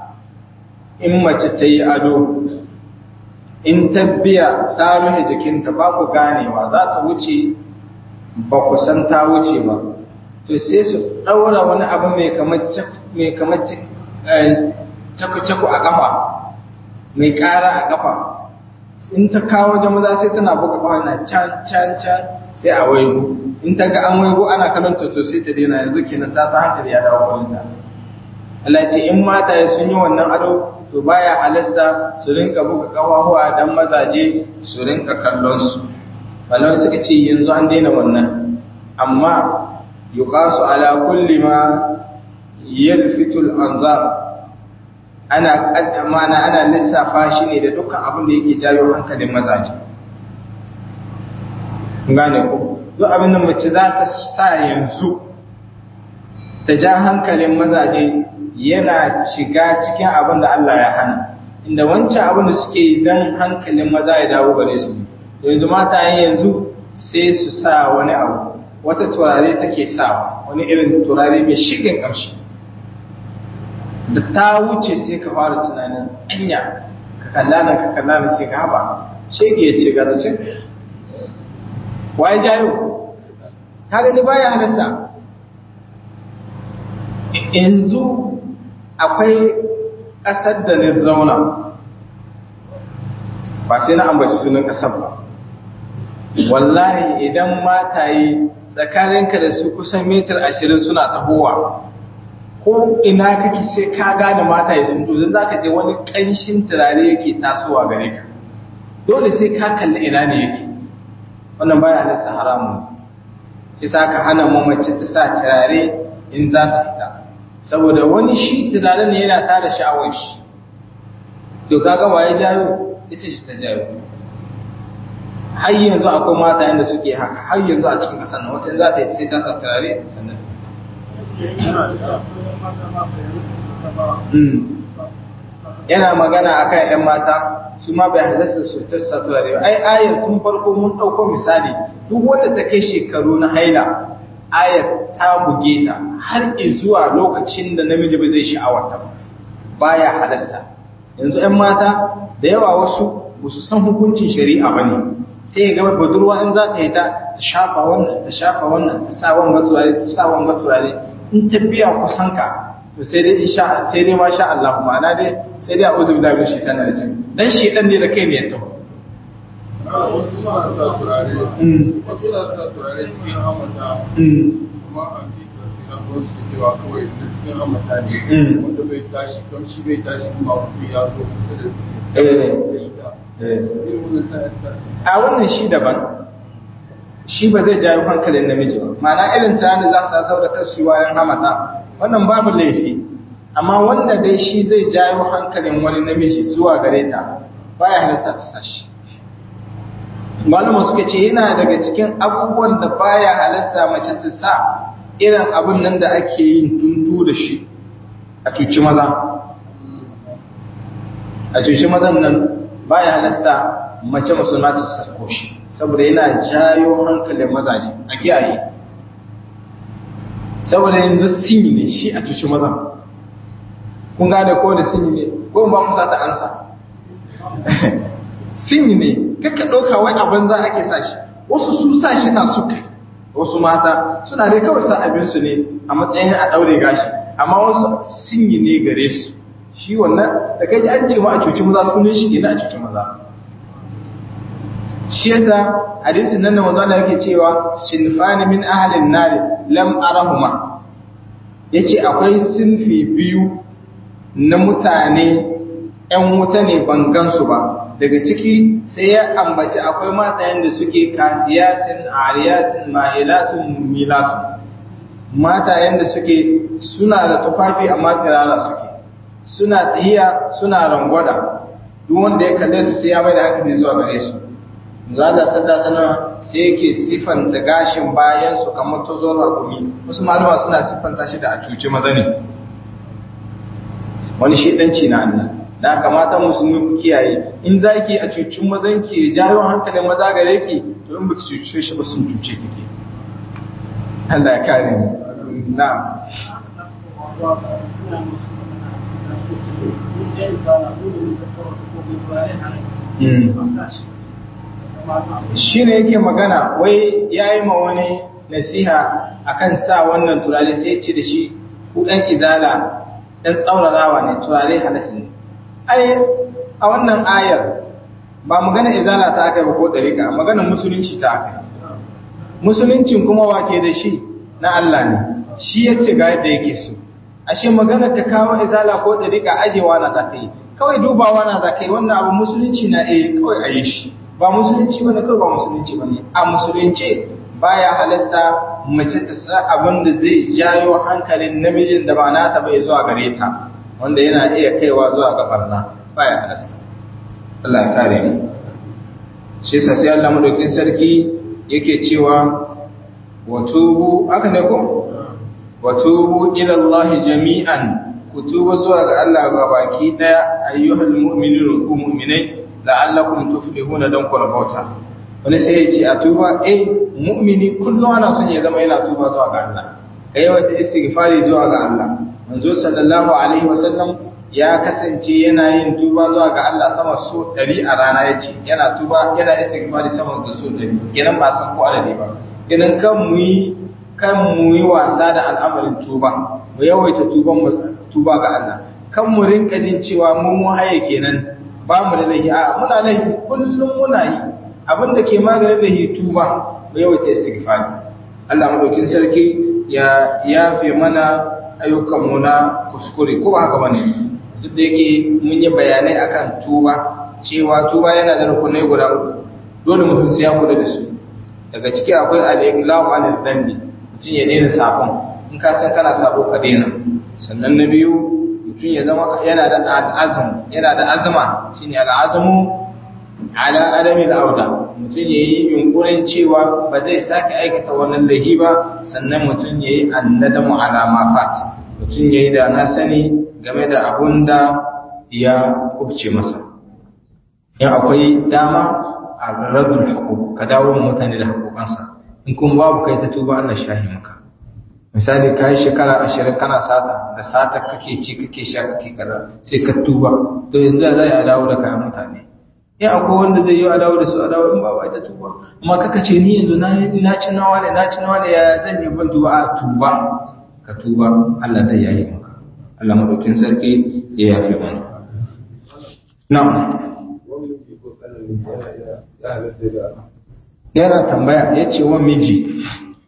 in mace ta yi ado in tabbiya ta rufe jikinta ba ku ganewa za ta wuce ba ku san ta wuce ba to sai su ɗaura wani abu mai kamar caku-caku a ƙafa mai ƙara a ƙafa in ta kawo wajen maza sai tana buga ƙafa na can can can sai a waigo in ta ga an waigo ana kalanta to sai ta daina yanzu kenan ta sa hankali ya dawo kwalinta Allah ce in mata sun yi wannan ado to baya halasta su rinka buga ƙafafuwa dan mazaje su rinka kallon su malamai suka ce yanzu an daina wannan amma yuqasu ala kulli ma yalfitu al-anzar ana kaddama ana ana lissafa shi ne da dukkan abin da yake jawo hankalin mazaje gane ko duk abin da mace za ta sa yanzu ta ja hankalin mazaje yana shiga cikin abin da Allah ya hana inda wancan abin da suke dan hankalin maza ya dawo gare su yanzu mata yanzu sai su sa wani abu wata turare take sawa wani irin turare mai shigin ƙamshi da ta wuce sai ka fara tunanin anya ka kalla nan ka kalla nan sai ka haɓa shege ce ga ta cin waye jayo ka gani baya halasta yanzu akwai ƙasar da na zauna ba sai na ambaci sunan ƙasar ba wallahi idan mataye tsakaninka da su kusan mitar ashirin suna tahowa ko ina kake sai ka gane mataye sun to za ka je wani ƙanshin turare yake tasowa gare ka dole sai ka kalli ina ne yake wannan baya nasa haramun shi sa ka hana mamaci ta sa turare in za ta fita saboda wani shi turare ne yana tada sha'awar shi to kaga waye jayo ita ce ta jayo har yanzu akwai mata yadda suke haka har yanzu a cikin ƙasar nan wata za ta yi sai ta sa turare sannan yana magana akan ‘yan mata su ma bai halasta su ta sa turare ba ai ayar tun farko mun ɗauko misali duk wanda ta kai shekaru na haila ayar ta buge ta har zuwa lokacin da namiji ba zai sha'awarta ba baya halasta yanzu ‘yan mata da yawa wasu ba su san hukuncin shari'a ba ne sai ga budurwa in za ta yi ta ta shafa wannan ta shafa wannan ta sa wanga turare ta sa wanga turare in ta biya kusan ka to sai dai insha sai dai masha Allah ma'ana dai sai dai a'udhu billahi min shaitanir rajim dan shedan ne da kai ne ya taho wasu suna sa turare wasu na sa turare cikin hamata kuma a cikin sira ko su cewa kawai da cikin hamata ne wanda bai tashi don shi bai tashi kuma mutum ya zo kusa da irin wannan sa a wannan shi daban shi ba zai jawo hankalin namiji ba ma'ana irin tunanin za su sau da kansu wayan hamata wannan babu laifi amma wanda dai shi zai jawo hankalin wani namiji zuwa gare ta baya halasta ta sashi malama suka ce yana daga cikin abubuwan da baya halasta mace ta sa irin abin nan da ake yin tuntu da shi a cuci maza a cuci mazan nan baya halasta mace musulma ta sarko shi saboda yana jayo hankalin mazaje a kiyaye saboda yanzu sinyi ne shi a cuci mazan kun gane ko da sinyi ne ko ba musa ta ansa sinyi ne kakka ɗauka wai abin za ake sa shi wasu su sa shi na suka wasu mata suna dai kawai sa abinsu ne a matsayin a ɗaure gashi amma wasu sinyi ne gare su shi wannan da kai an ce ma a cuci maza sunan shi kenan a cuci maza shi yasa hadisin nan da manzo Allah yake cewa sinfani min ahlin nar lam arahuma yace akwai sinfi biyu na mutane ƴan wuta ne ban gansu ba daga ciki sai ya ambaci akwai matayen da suke kasiyatin ariyatin ma'ilatun milatun matayen da suke suna da tufafi amma tsirara suke suna tahiya suna rangwada duk wanda ya kalle su sai ya mai da hankali zuwa gare su zalla sallah sana sai yake sifanta gashin bayan su kamar tozon rakumi wasu malama suna siffanta shi da a cuci maza ne wani shedanci na Allah da kamata musulmi ku kiyaye in zaki a cucin mazan ki jawo hankalin maza gare ki to in baki cuce shi ba sun cuce kike Allah ya kare mu na'am shi ne yake magana wai ya yi ma wani nasiha akan sa wannan turare sai ce da shi ku ɗan izala ɗan tsaurarawa ne turare halas ne ai a wannan ayar ba magana izala ta aka yi ba ko ɗarika magana musulunci ta aka yi musuluncin kuma wake da shi na Allah ne shi ya ce ga yadda yake so ashe magana ka kawo izala ko ɗarika ajewa na za ka yi kawai dubawa na za ka yi wannan abu musulunci na eh kawai a yi shi ba musulunci bane kawai ba musulunci bane a musulunci baya halasta mace ta sa abin da zai jayo hankalin namijin da ba nata bai zuwa gare ta wanda yana iya kaiwa zuwa ga barna baya halasta Allah ya kare mu shi yasa sai Allah madaukin sarki yake cewa wa tubu aka ne ko wa tubu ila Allah jami'an ku tuba zuwa ga Allah ga baki daya ayyuhal mu'minun ku mu'minai la'allakum tuflihuna dan ku rabauta wani sai ya ce a tuba eh mu'mini kullum ana son ya zama yana tuba zuwa ga Allah kai wata istighfari zuwa ga Allah manzo sallallahu alaihi wasallam ya kasance yana yin tuba zuwa ga Allah sama so 100 a rana yace yana tuba yana istighfari sama da so 100 kenan ba san ko adadi ba kenan kan mu yi kan mu yi wasa da al'amarin tuba mu yawaita tuban mu tuba ga Allah kan mu rinka jin cewa mu mu haye kenan ba mu da laifi a muna laifi kullum muna yi abin da ke maganin laifi tuba mu yawaita istighfari Allah madaukin sarki ya yafe mana ayyukan mu na kuskure ko ba haka bane duk da yake mun yi bayanai akan tuba cewa tuba yana da rukunai guda uku dole mutum sai ya kula da su daga ciki akwai al-iqla'u anil dhanbi mutum ya daina sabon in ka san kana sabo ka daina sannan na biyu mutum ya zama yana da azum yana da azuma shine al'azumu ala adami auda mutum yayi yunkurin cewa ba zai sake aikata wannan lahi ba sannan mutum yayi annadamu ala ma fat mutum yayi da na sani game da abun da ya kubce masa in akwai dama a radul hukuk ka dawo mutane da hakukansa in kuma babu kai ta tuba Allah shahi maka misali ka yi shekara ashirin kana sata da sata kake ci kake sha kake kaza sai ka tuba to yanzu za a dawo da kayan mutane in akwai wanda zai yi adawa da su adawa in ba ba ita tuba amma kaka ce ni yanzu na na ci nawa ne na ci nawa ne ya zan yi ban tuba a tuba ka tuba Allah zai yayi maka Allah madaukin sarki ya yafe mana na'am yana tambaya ya ce wa miji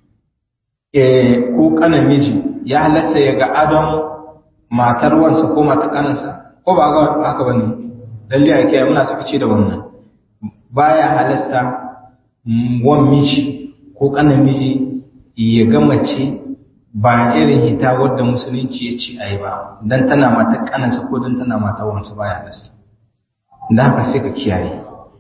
ko kanan miji ya halasta ya ga adon matar wansa ko matar kanansa ko ba ga haka ba ne lalle a kiyaye muna suka ce da wannan baya halasta wan miji ko kanan miji ya ga mace ba irin hita wadda musulunci ya ce ayi ba dan tana matar kanansa ko dan tana matar wansa baya halasta da haka sai ka kiyaye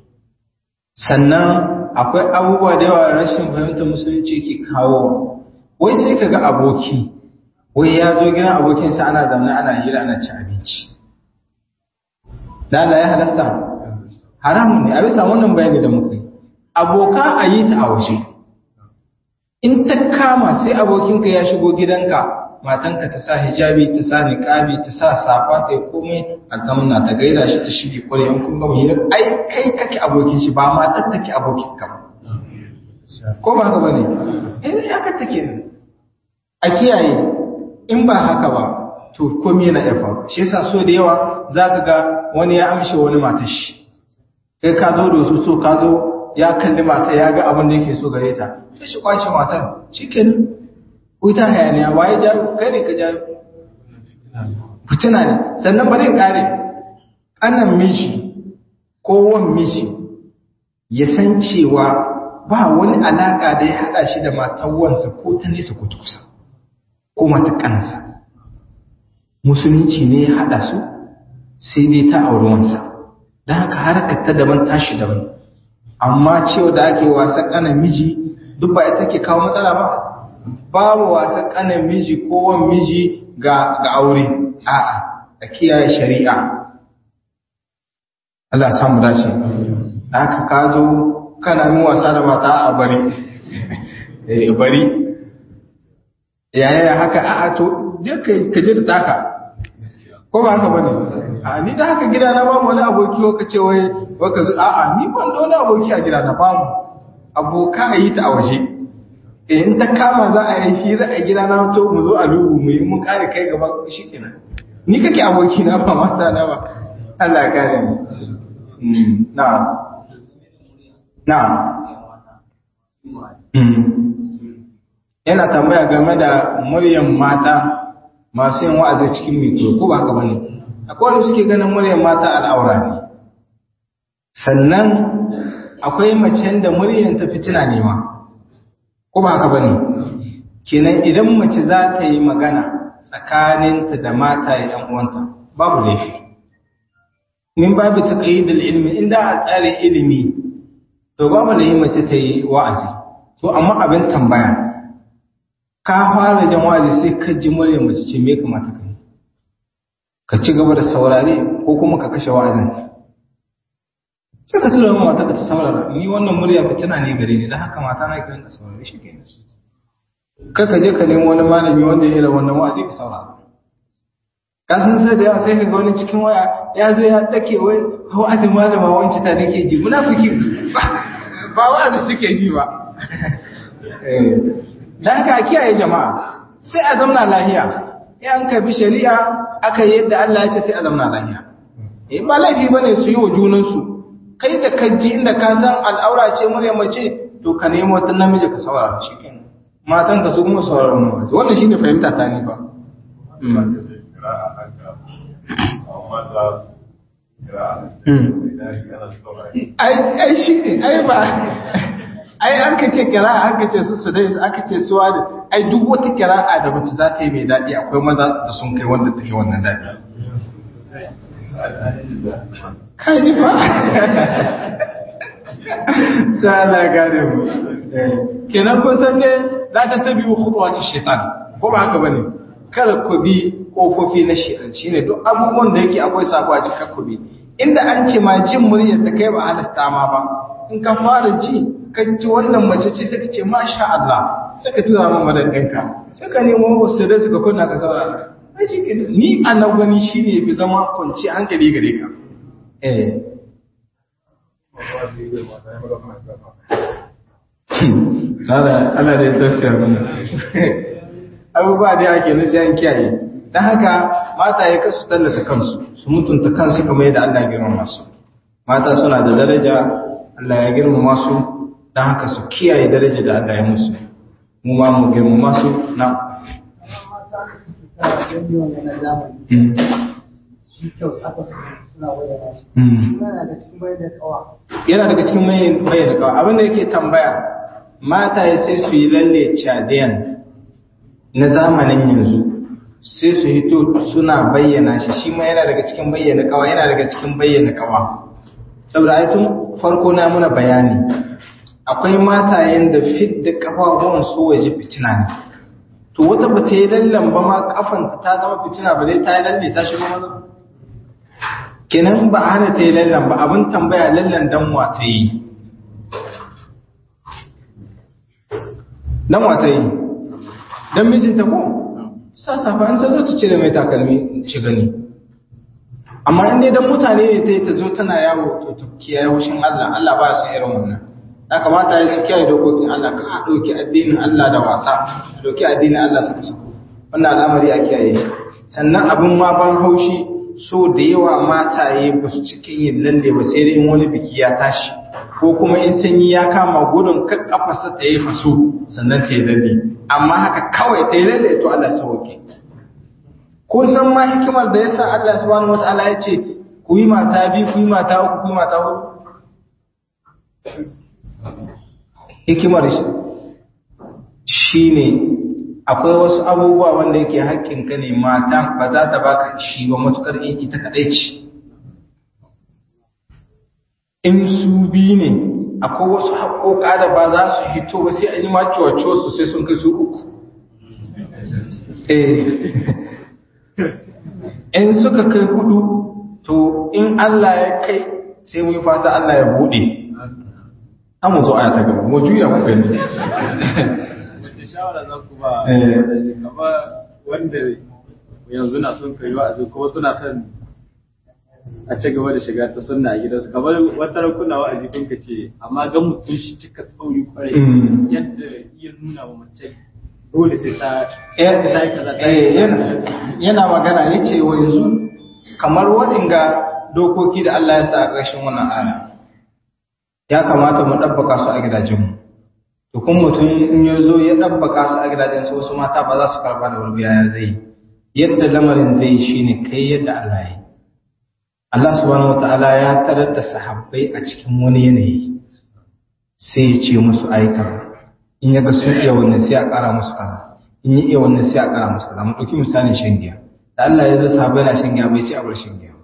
sannan akwai abubuwa da yawa rashin fahimtar musulunci ke kawo wai sai ka ga aboki wai ya zo gidan abokinsa ana zaune ana hira ana ci abinci da Allah ya halasta haramun ne a bisa wannan bayani da muka yi aboka a yi ta a waje in ta kama sai abokinka ya shigo gidanka matanka ta sa hijabi ta sa niqabi ta sa safa ta yi komai a zamna ta gaida shi ta shige kware in kun gama hira ai kai kake abokin shi ba matar take abokin ka ko ba haka bane eh haka take a kiyaye in ba haka ba to komai yana iya faru shi yasa so da yawa zaka ga wani ya amshe wani matar shi kai ka zo da su so ka zo ya kalli mata ya ga abin da yake so gare ta sai shi kwace matar shikenan wuta hayaniya waye jaru kai ne ka jaru fitina ne sannan bari kare anan miji ko wan miji ya san cewa ba wani alaka da ya hada shi da matar wansa ko ta nesa ko ta kusa ko mata kansa musulunci ne ya hada su sai dai ta auri wansa don haka harkar ta daban tashi daban amma cewa da ake wasa kanan miji duk ba ita ke kawo matsala ba babu wasa kanan miji ko wan miji ga ga aure a'a a kiyaye shari'a Allah ya samu dace haka ka zo kana yin wasa da mata a bari eh bari yaya haka a'a to je ka je da taka ko ba haka bane a ni da haka gidana babu wani aboki ko kace wai baka a'a ni ban da wani aboki a gidana babu aboka a yi ta a waje in ta kama za a yi hira a gida na to mu zo a lubu mu yi mun kare kai gaba shi kenan ni kake aboki na ba mata na ba Allah ya kare mu na'am na'am yana tambaya game da muryan mata masu yin wa'azi cikin mikro ko ba haka bane akwai wanda suke ganin muryan mata al'aura ne sannan akwai macen da muryan ta fitina ne ma ko ba haka bane kenan idan mace za ta yi magana tsakaninta da mata yan uwanta babu laifi min babu taqyidul ilmi inda a tsare ilimi to babu da mace ta yi wa'azi to amma abin tambaya ka fara jan wa'azi sai ka ji murya mace ce me kamata ka yi ka ci gaba da saurare ko kuma ka kashe wa'azin sai ka tura mata ka ta saurara ni wannan murya fitina ne gare ni dan haka mata na kiran ka saurare shi kenan kai ka je ka nemi wani malami wanda ya yi wannan wa'azi ka saurara ka san sai da yawa sai ka ga wani cikin waya ya zo ya dake wai wa'azin malama wanci ta nake ji munafiki ba wa'azi suke ji ba da haka a kiyaye jama'a sai a zamna lahiya in an ka bi shari'a aka yi yadda Allah ya ce sai a zamna lahiya eh ba laifi bane su yi wa junansu kai da kaji inda ka san al'aura ce murya mace to ka nemo wata namiji ka saurara shi kenan matan ka su kuma saurara mu wannan shine fahimta ta ni ba ai shi ne ai ba ai an ka ce kira'a an ka ce su su dai aka ce su wani ai duk wata kira'a da mace za ta yi mai daɗi akwai maza da sun kai wanda take wannan daɗi ka ji ba ta ala gane mu kenan kun san ne za ta tabi khutuwati shaitan ko ba haka bane kar ku bi kofofi na shaitan shine duk abubuwan da yake akwai sako a cikin ku bi inda an ce ma jin muryar da kai ba halasta ma ba in ka fara ji ka ji wannan mace ce sai ka ce masha Allah sai ka tura min madadinka sai ka nemo wasu da suka kunna ka saurara ai shi ni a nan gani shine bi zama kwanci hankali gare ka eh Sada ana da ya tafiya mana. Abubuwa da ake nufi an kiyaye. Don haka mata ya kasu tallata kansu, su mutunta kansu kamar yadda Allah ya girmama su. Mata suna da daraja, Allah ya girmama su, don haka su kiyaye daraja da Allah ya musu. Mu ma mu girmama su na. Yana daga cikin bayyana kawa. Abinda yake tambaya, mata ya sai su yi lalle cadiyan na zamanin yanzu sai su hito suna bayyana shi shi ma yana daga cikin bayyana kawa yana daga cikin bayyana kawa saboda ai tun farko na muna bayani akwai matayen da fit da kafafuwan su waje fitina ne to wata ba ta yi lallan ba ma kafanta ta zama fitina ba dai ta yi lalle ta shigo maza kenan ba a hana ta yi lallan ba abin tambaya lallan dan wa ta yi dan wa ta yi dan mijinta ko sassafa an ta zo ta cire mai takalmi shi gani amma in dai dan mutane ne ta yi ta zo tana yawo to ta kiyaye hushin Allah Allah ba su irin wannan ya kamata ya su kiyaye dokokin Allah ka a ɗauki addinin Allah da wasa ɗauki addinin Allah su kusa wannan al'amari a kiyaye shi sannan abin ma ban haushi so da yawa mataye ba su cikin yin lalle ba sai dai in wani biki ya tashi ko kuma in sanyi ya kama gudun kan kafarsa ta yi faso sannan ta yi lalle amma haka kawai ta yi lalle to Allah sauke ko san ma hikimar da yasa Allah subhanahu wataala ya ce ku yi mata biyu ku yi mata uku ku yi mata huɗu hikimar shi ne akwai wasu abubuwa wanda yake haƙƙinka ne mata ba za ta baka shi ba matukar in ita kaɗai ce in su biyu ne akwai wasu haƙoƙa da ba za su hito ba sai an yi maciwaciwa su sai sun kai su uku in suka kai hudu to in Allah ya kai sai mu yi fata Allah ya buɗe an mu zo aya ta gaba mu juya ku gani wace shawara za ku ba kama wanda yanzu na son kai wa'azi kuma suna son a ci gaba da shiga ta sunna a gidansu kamar wata kuna wa'azi kun ka ce amma ga mutum shi cika tsauri kwarai yadda iya nuna wa mace dole sai ta ta yi kaza ta yi yana magana ya ce wa yanzu kamar waɗanga dokoki da Allah ya sa a ƙarshen wannan aya ya kamata mu ɗabbaka su a gidajenmu to kun mutum in ya zo ya ɗabbaka su a gidajensu wasu mata ba za su karɓa da wurbiya ya zai yadda lamarin zai shi ne kai yadda Allah ya yi Allah subhanahu wata'ala ya tarar da sahabbai a cikin wani yanayi sai ya ce musu aika in ya ga sun iya wannan sai a ƙara musu kaza in ya iya wannan sai a ƙara musu kaza mu ɗauki misalin shan giya da Allah ya zo sahabbai na shan giya bai ce a bar shan giya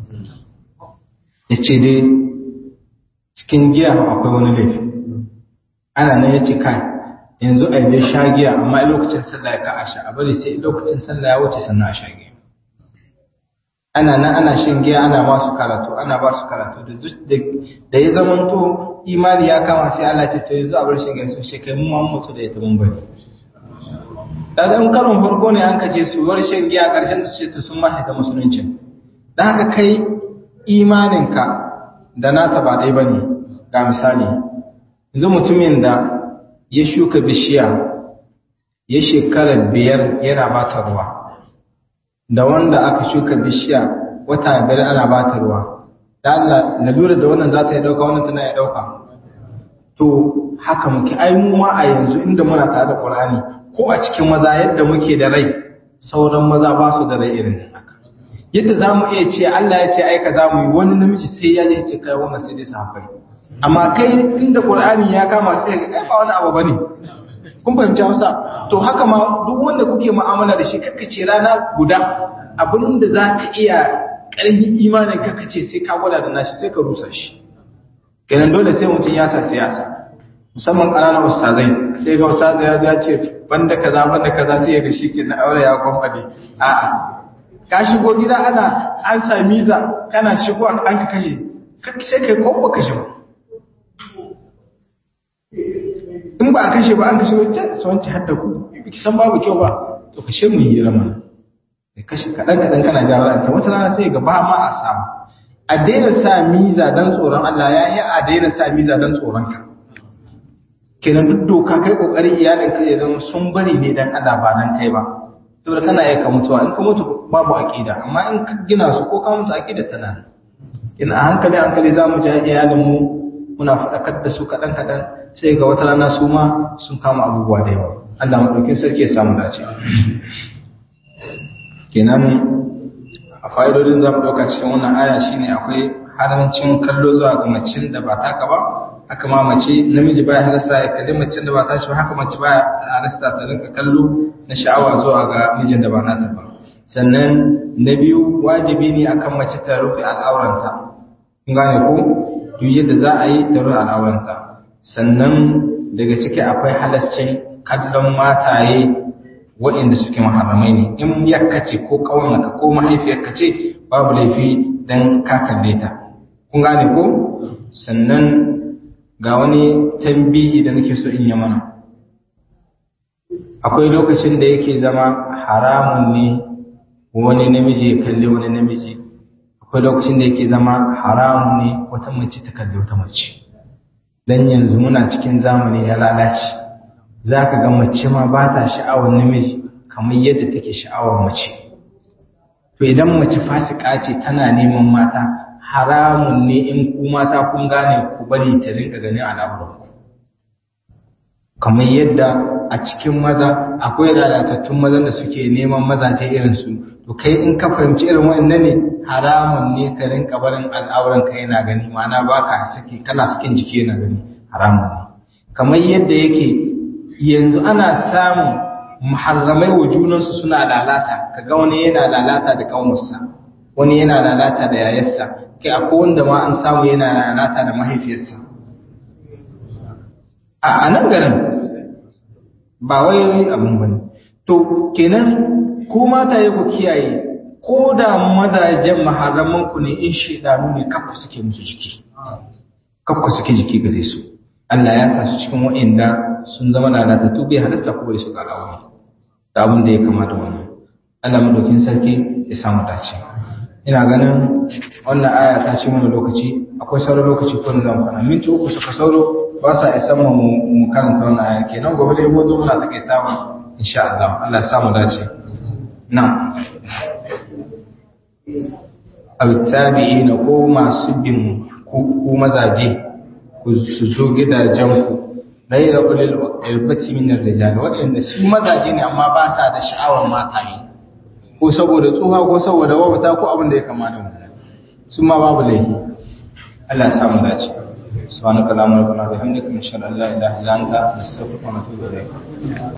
ya ce dai cikin giya akwai wani laifi ana nan ya ce kai yanzu a yi sha giya amma lokacin sallah ya ka a sha a bari sai lokacin sallah ya wuce sannan a sha giya ana nan ana shan giya ana ba su karatu ana ba su karatu da ya zamanto imani ya kama sai Allah ce to yanzu a bar shan giya sun shekai mu ma mutu da ya tabin bari da in karon farko ne an kace su bar shan giya karshen su ce to sun mahe da musulunci dan haka kai imaninka da nata ba dai bane ga misali yanzu mutumin da ya shuka bishiya ya shekara biyar yana ba ta ruwa da wanda aka shuka bishiya wata biyar ana ba ta ruwa da Allah na lura da wannan za ta yi ɗauka wannan tana ya ɗauka to haka muke ai mu ma a yanzu inda muna tare da Qur'ani ko a cikin maza yadda muke da rai sauran maza ba su da rai irin haka yadda za mu iya ce Allah ya ce ai ka za mu yi wani namiji sai ya je ce kai wannan sai dai safai amma kai inda Qur'ani ya kama sai ga kai ba wani abu bane kun fahimci Hausa to haka ma duk wanda kuke mu'amala da shi kakkace rana guda abin da za ka iya ƙarfin imanin kakkace sai ka gwada da nashi sai ka rusa shi kenan dole sai mutum ya sa siyasa musamman ƙananan ustazai sai ga ustazai ya ya ce banda kaza banda kaza sai ya ga shi ke na aure ya gwamfade a'a ka shigo gida ana an sami za kana shigo an ka kashe sai kai ko kashe ba in ba a kashe ba an kashe wacce su wanci hadda ku ki san babu kyau ba to kashe mu yi rama da kashe kaɗan kaɗan kana jawo ranta wata rana sai ga ba ma a samu a daina sa miza don tsoron Allah ya yi a daina sa miza don tsoron ka kenan duk doka kai kokarin iyalin ka ya zama sun bari ne dan Allah ba dan kai ba saboda kana iya ka mutuwa in ka mutu babu aqida amma in ka gina su ko ka mutu aqida tana in a hankali hankali za mu ji iyalin mu muna faɗakar da su kaɗan kaɗan sai ga wata rana su ma sun kama abubuwa da yawa Allah maɗaukin sarki ya samu dace kenan a fa'idodin za mu ɗauka cikin wannan aya shine akwai haramcin kallo zuwa ga macin da ba taka ba haka ma mace namiji baya halasta ya kalli macin da ba ta shi ba haka mace baya halasta ta rinka kallo na sha'awa zuwa ga mijin da ba nata ba sannan na biyu wajibi ne akan mace ta rufe al'auranta kun gane ko duk yadda za a yi ta rufe al'auranta sannan daga ciki akwai halascin kallon mataye waɗanda suke maharamai ne in yakka ce ko ƙaunaka ko mahaifiyarka ce babu laifi dan ka kalle ta kun gane ko sannan ga wani tambihi da nake so in yi mana akwai lokacin da yake zama haramun ne wani namiji ya kalli wani namiji akwai lokacin da yake zama haramun ne wata mace ta kalli wata mace dan yanzu muna cikin zamani ya lalace za ka ga mace ma ba ta sha'awar namiji kamar yadda take sha'awar mace to idan mace fasika ce tana neman mata haramun ne in ku mata kun gane ku bari ta rinka ganin al'amuranku kamar yadda a cikin maza akwai lalatattun mazan da suke neman mazaje irinsu to kai in ka fahimci irin waɗannan ne haramun ne ka rinka barin al'auran ka yana gani ma'ana ba ka saki kana sakin jiki yana gani haramun ne kamar yadda yake yanzu ana samun muharramai wa junansu suna lalata kaga wani yana lalata da kanwarsa wani yana lalata da yayarsa kai akwai wanda ma an samu yana lalata da mahaifiyarsa a nan garin ba wai abin bane to kenan ko mata yi ku kiyaye ko da mazajen maharaman ku ne in shedanu ne kafa suke musu jiki kafa suke jiki gare su Allah ya sa su cikin wa'inda sun zama lalatattu bai halasta ko bai su ga rawa da abin da ya kamata wannan Allah madaukin sarki ya samu dace ina ganin wannan aya ta ci mana lokaci akwai sauran lokaci ko na zan kwana minti uku suka sauro ba sa isa mu mu karanta wannan aya kenan gobe dai mu zo muna takaitawa insha Allah Allah ya samu dace na autabi'ina ko masu bin ku mazaje ku su zo gidajenku laira ulil irbati min ar-rijal waɗanda su mazaje ne amma ba sa da sha'awar mataye ko saboda tsuha ko saboda wabata ko abin da ya kamata mu su ma babu laifi Allah ya samu dace subhanaka allahumma wa bihamdika nashhadu an la ilaha illa anta nastaghfiruka wa natubu ilayk